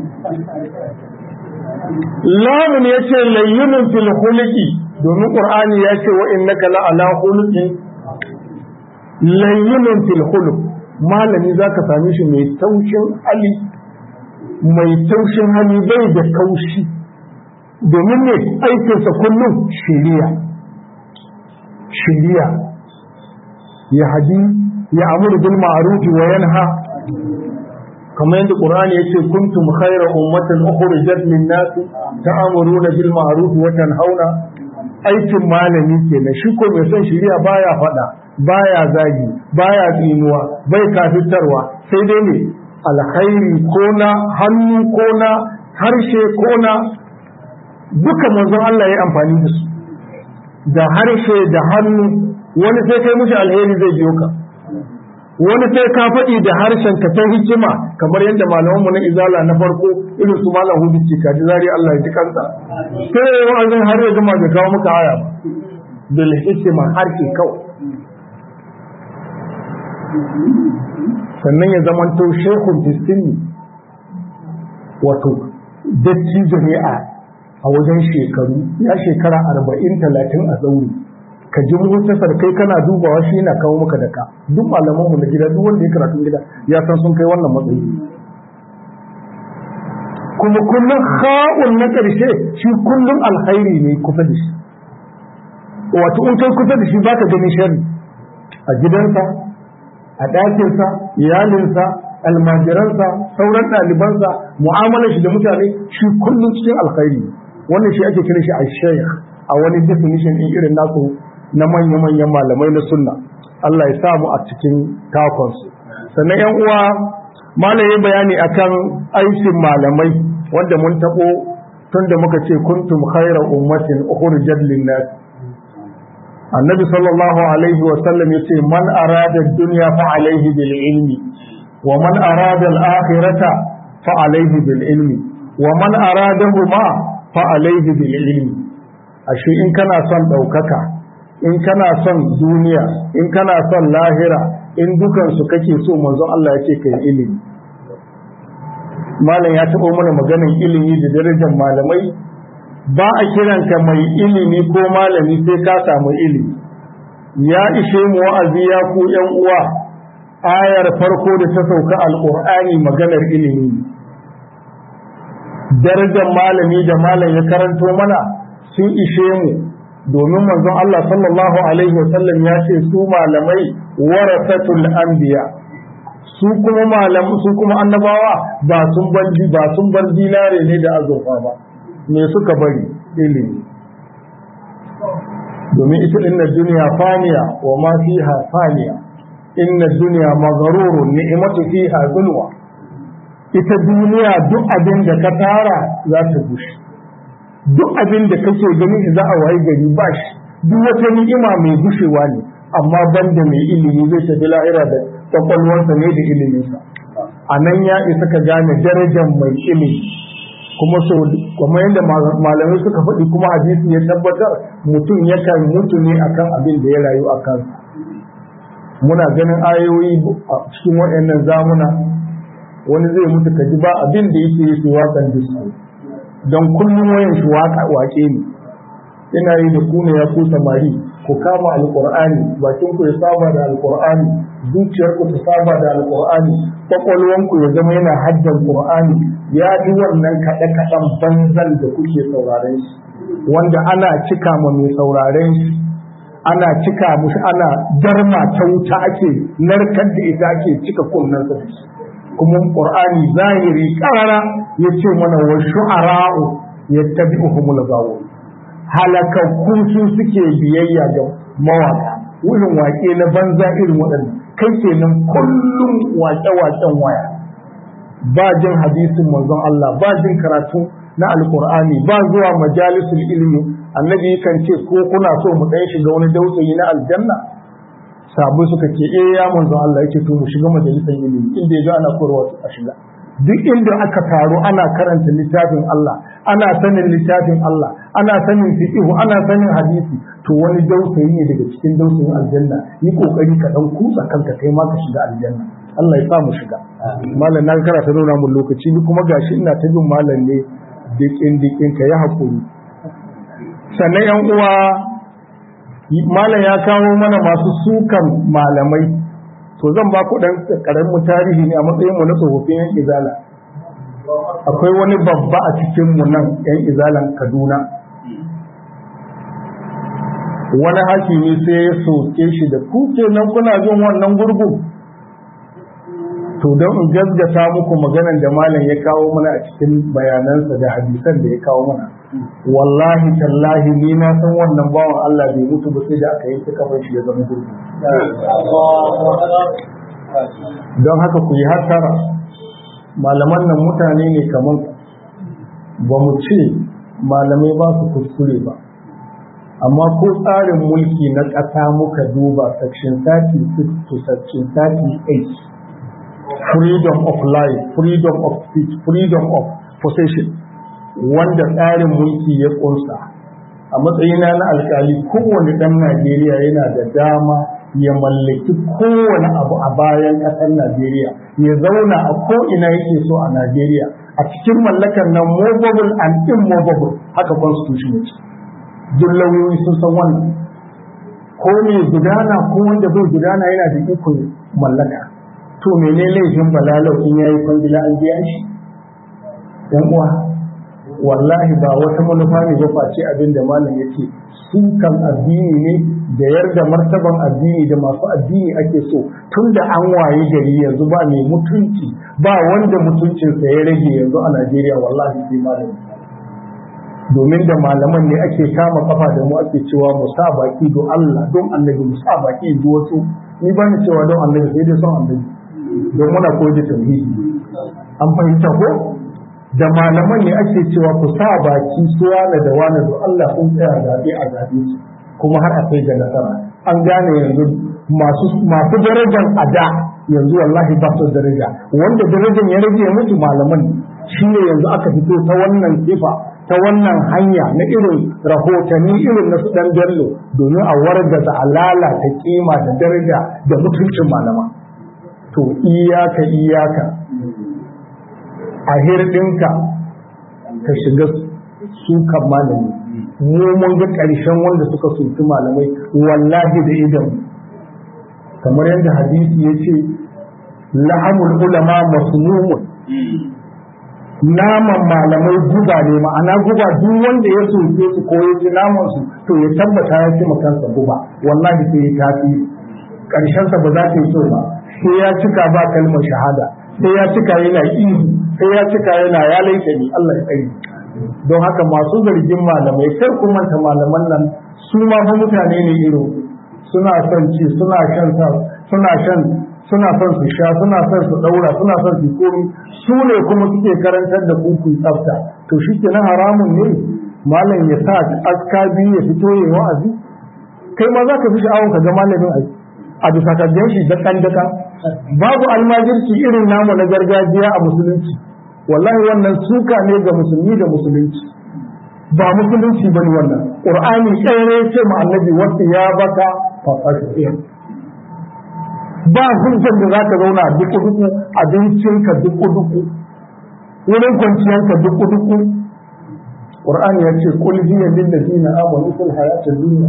lamun ya ce layyunin fil khuluqi domin qur'ani ya ce wa innaka la ala khuluqin layyinun fil khuluq malami zaka same shi mai taushin hali mai taushin hali bai da kaushi domin ne aikinsa kullum shiriya shiriya ya hadi ya amuru bil ma'ruf wa yanha kamar yadda qur'ani yace kuntum khayra ummatin ukhrijat lin nas ta'muruna bil ma'ruf wa tanhauna aikin malami kenan shi ko mai son shiriya baya faɗa baya zagi baya tsinuwa bai kafitarwa sai dai ne alkhairi ko na hannu ko na harshe ko na duka manzon Allah ya amfani da su da harshe da hannu wani sai kai mushi alheri zai biyo ka wani sai ka faɗi da harshen ka ta hikima kamar yadda malaman mu na izala na farko irin su malam hudu ce kaji zari Allah ya ji kansa sai ya yi wa'azin har ya gama ga kawo muka aya bil hikima harshe kawai sannan ya zamanto shekun fistini wato dattijo ne a a wajen shekaru ya shekara arba'in talatin a zauri ka ji mutasar kai kana dubawa shi yana kawo maka da ka duk malaman mu na gida duk wanda ya karatu gida ya san sun kai wannan matsayi kuma kullum ha'un na ƙarshe shi kullum alkhairi ne kusa da shi wato in kai kusa da shi baka gani sharri a gidansa a ɗakinsa iyalinsa almajiransa sauran ɗalibansa mu'amalar shi da mutane shi kullum cikin alkhairi wannan shi ake kira shi a shaykh a wani definition ɗin irin nasu na manya-manyan malamai na sunna Allah ya samu a cikin takonsu sannan yan uwa malaye bayani akan aikin malamai wanda mun taɓo tun da muka ce kuntum khayra ummatin ukhrijat lin-nas annabi sallallahu alaihi wa sallam yace man arada ad-dunya fa alaihi bil ilmi wa man arada al-akhirata fa alaihi bil ilmi wa man aradahuma fa alaihi bil ilmi ashe in kana son daukaka in kana son duniya in kana son lahira in dukan su kake so manzon Allah yace kai ilimi malam ya taɓa mana maganin ilimi da darajar malamai ba a kiranka mai ilimi ko malami sai ka samu ilimi ya ishe mu wa'azi ya ku ‘yan uwa ayar farko da ta sauka alƙur'ani maganar ilimi darajar malami da malam ya karanto mana sun ishe mu domin manzon Allah sallallahu alaihi wasallam ya ce su malamai warasatul anbiya su kuma malamu su kuma annabawa ba sun bar ba sun bar dinare ne da azurfa ba me suka bari ilimi domin ita inna duniya faniya wa ma fiha faniya inna duniya magharurun ni'matu fiha zulwa ita duniya duk abin da ka tara za ta gushe duk abin da kake gani za a wayi gari ba shi duk wata ni'ima mai gushewa ne amma banda mai ilimi zai tafi lahira da kwakwalwarsa ne da iliminsa a nan ya isa ka gane darajar mai ilimi kuma so kuma yadda malamai suka faɗi kuma hadisi ya tabbatar mutum yakan mutu ne akan abin da ya rayu a kansa muna ganin ayoyi a cikin waɗannan zamuna wani zai mutu ka ji ba abin da yake yi su waƙan disko don kullum wayan shi waƙa waƙe ne ina yi da kuna ya ku samari ku kama alƙur'ani bakin ku ya saba da alƙur'ani zuciyar ku ta saba da alƙur'ani kwakwalwan ku ya zama yana haddan qur'ani ya fi wannan kaɗe kaɗen banzan da kuke sauraren shi wanda ana cika ma mai sauraren shi ana cika mushi ana jarma ta wuta ake narkar da ita ake cika kunnen sa kuma qur'ani zahiri karara yace mana wa shu'ara'u yattabi'uhumul gawun halakakku su suke biyayya ga mawaka wurin waƙe na banza irin waɗannan kai kenan kullum waƙe-waƙen waya ba jin hadisin manzon Allah ba jin karatu na alkur'ani ba zuwa majalisul ilmi annabi kan ce ko kuna so mu dan shiga wani dausayi na aljanna sabu suka ce eh ya manzon Allah yake to mu shiga majalisar ilimi inda ya ga ana korwa a shiga duk inda aka taru ana karanta littafin Allah ana sanin littafin Allah ana sanin fiqh ana sanin hadisi to wani dausayi ne daga cikin dausayin aljanna yi kokari ka dan kutsa kanka kai ma ka shiga aljanna Allah ya sa mu shiga malam na karata nuna mun lokaci ni kuma gashi ina ta bin malam ne dikin dikin ka ya hakuri sannan yan uwa malam ya kawo mana masu sukan malamai to zan ba ku dan karamin tarihi ne a matsayin mu na tsofaffin yan izala akwai wani babba a cikin mu nan yan izalan Kaduna wani hakimi sai ya soke shi da kuke nan kuna jin wannan gurgu to don in gaskata muku maganan da malam ya kawo mana a cikin bayanansa da hadisan da ya kawo mana wallahi tallahi ni na san wannan bawan Allah bai mutu ba sai da aka yanke kafar shi ya zama gurbi don haka ku yi hasara malaman nan mutane ne kamar ba mu ce malamai ba su kuskure ba amma ko tsarin mulki na ƙasa muka duba section 36 to section 38 freedom of life freedom of speech freedom of possession wanda tsarin mulki ya ƙunsa a matsayina na alkali kowane ɗan najeriya yana da dama ya mallaki kowane abu a bayan ƙasar najeriya ya zauna a ko'ina yake so a najeriya a cikin mallakar nan movable and immovable haka constitution ce duk lauyoyi sun san wannan ko mai gudana ko wanda bai gudana yana da ikon mallaka to mene laifin balalau in yayi kwangila an biya shi yan uwa wallahi ba wata manufa ne ba face abin da malam yake sukan addini ne da yarda martaban addini da masu addini ake so tun da an waye gari yanzu ba mai mutunci ba wanda mutuncinsa ya rage yanzu a Najeriya wallahi sai malami domin da malaman ne ake kama kafa da mu ake cewa mu sa baki don Allah don annabi mu sa baki in wasu ni ba ni cewa don annabi sai dai son annabi don muna koyar da tauhidi an fahimta ko da malaman ne ake cewa ku sa baki su wane da wane don Allah sun tsaya zaɓe a zaɓe su kuma har a kai ga nasara an gane yanzu masu masu darajar ada yanzu wallahi ba su daraja wanda darajar ya rage mutu malaman shi ne yanzu aka fito ta wannan sifa ta wannan hanya na irin rahotanni irin na su dan bello domin a wargaza a lalata kima da daraja da mutuncin malama to iyaka iyaka a hirɗinka ka shiga sukan malami mu mun ga ƙarshen wanda suka soki malamai wallahi da idan kamar yadda hadisi ya ce lahamul ulama masmumun naman malamai guba ne ma'ana guba duk wanda ya soke su ko ya ci naman su to ya tabbata ya ci kansa guba wallahi sai ya tafi karshen sa ba za ta yi kyau ba sai ya cika ba kalmar shahada sai ya cika yana ihu sai ya cika yana ya laita ni Allah ya tsare don haka masu zargin malamai kar ku manta malaman nan su ma fa mutane ne irin suna son ci suna shan suna shan suna son su sha suna son su daura suna son su komi su ne kuma suke karantar da ku tsafta to shi ke na haramun ne malam ya sa aska biyu ya fito ya wa'azi kai ma za ka fi sha'awar ka ga malamin aiki a bisa kaddon shi da kan daka babu almajirci irin namu na gargajiya a musulunci wallahi wannan suka ne ga musulmi da musulunci ba musulunci bane wannan qur'ani ɗaya ne ce ma annabi wasu ya baka fa ba hujjar da za ka zauna duku duku abincinka duku duku wurin kwanciyarka duku duku Qur'an ya ce kul hiya lil ladina amanu fil hayatid dunya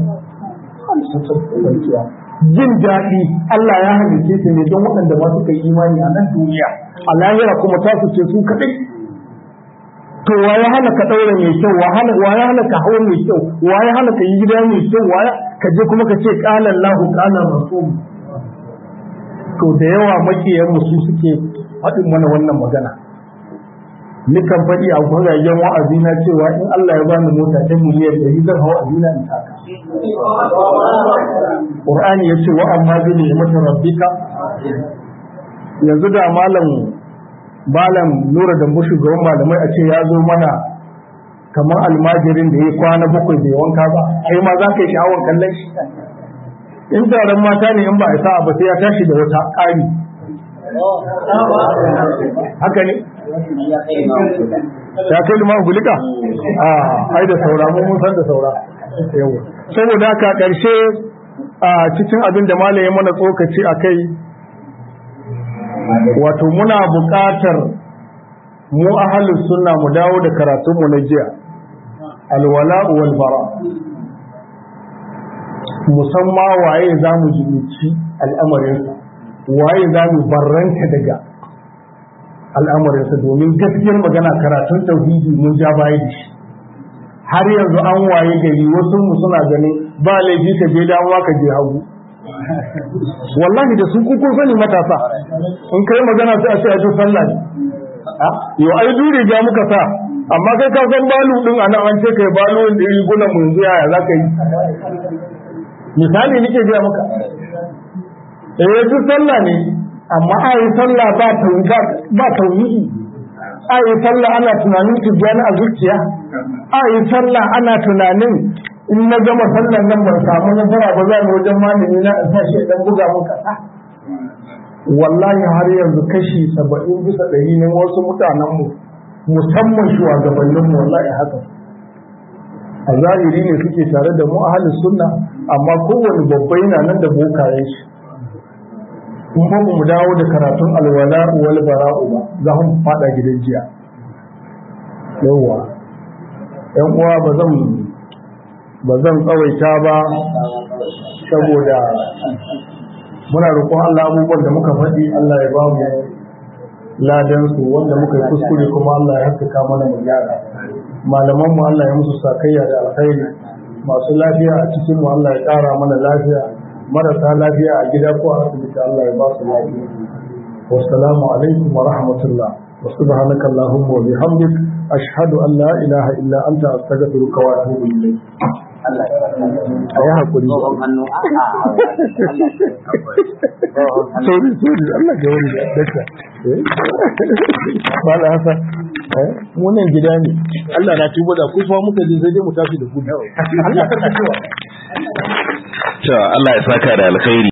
jin daɗi Allah ya halice su ne don waɗanda ba suka yi imani a nan duniya a lahira kuma ta su ce su kaɗai to wa ya hana ka ɗaura mai kyau wa ya hana ka hawa mai kyau wa ya hana ka yi gida mai kyau wa ka je kuma ka ce ƙalan lahu ƙalan rasul to da yawa makiyanmu su suke faɗin mana wannan magana nikan faɗi a gwagagen wa'azi na cewa in Allah ya bani mota ta miliyan ɗari zan hau a duniya in taka Qur'ani ya ce wa amma bi ni'mati rabbika yanzu da malam malam Nura da Bushu gaban malamai a ce ya zo mana kamar almajirin da ya kwana bakwai bai wanka ba ai ma za ka yi sha'awar kallon shi in taron mata ne in ba a sa'a ba sai ya tashi da wata ƙari haka ne ya kai lima gulika a ai da saura mun san da saura yawa saboda haka ƙarshe a cikin abin da malaye mana tsokaci a kai wato muna buƙatar mu ahalin sunna mu dawo da karatunmu na jiya alwala'u wal bara musamman waye za mu jimici al'amarinsa waye za mu barranta daga al'amarinsa domin gaskiyar magana karatun tauhidi mun ja baya da shi har yanzu an waye gari wasu mu suna ganin ba laifi ka je damuwa ka je hagu wallahi da su kuku sani matasa in kai magana sai a ce a ji sallah ne yau ai dure ga muka sa amma kai ka san balu din a nan an ce kai balu din rigunan mu yanzu yaya za ka yi misali nake gaya maka eh duk sallah ne amma a yi sallah ba ba tauhidi a yi sallah ana tunanin tijjani a zuciya a yi sallah ana tunanin in na gama sallan nan ban samu nasara ba za mu wajen malami na in sashi dan buga mun kasa wallahi har yanzu kashi saba'in bisa ɗari ne wasu mutanen mu musamman shugabannin mu wallahi haka a zahiri ne suke tare da mu ahalin sunna amma kowane babba yana nan da bokayen shi in ba mu dawo da karatun alwala wal bara'u ba za mu fada gidan jiya yawa yan uwa ba zan ba zan tsawaita ba saboda muna roƙon Allah abubuwan da muka faɗi Allah ya ba mu ladan su wanda muka yi kuskure kuma Allah ya haskaka mana mu gyara malaman mu Allah ya musu sakayya da alkhairi masu lafiya a cikin mu Allah ya ƙara mana lafiya marasa lafiya a gida ko a asibiti Allah ya ba su lafiya wassalamu alaikum wa rahmatullah wa subhanaka allahumma wa bihamdik ashhadu an la ilaha illa anta astaghfiruka wa atubu ilayk Allah ya hakuri hannu sorry sorry Allah ga wani dakta Bala hasa wannan gida ne Allah na tuba da kusa muka je sai dai mu tafi da gudu Allah ka cewa to Allah ya saka da alkhairi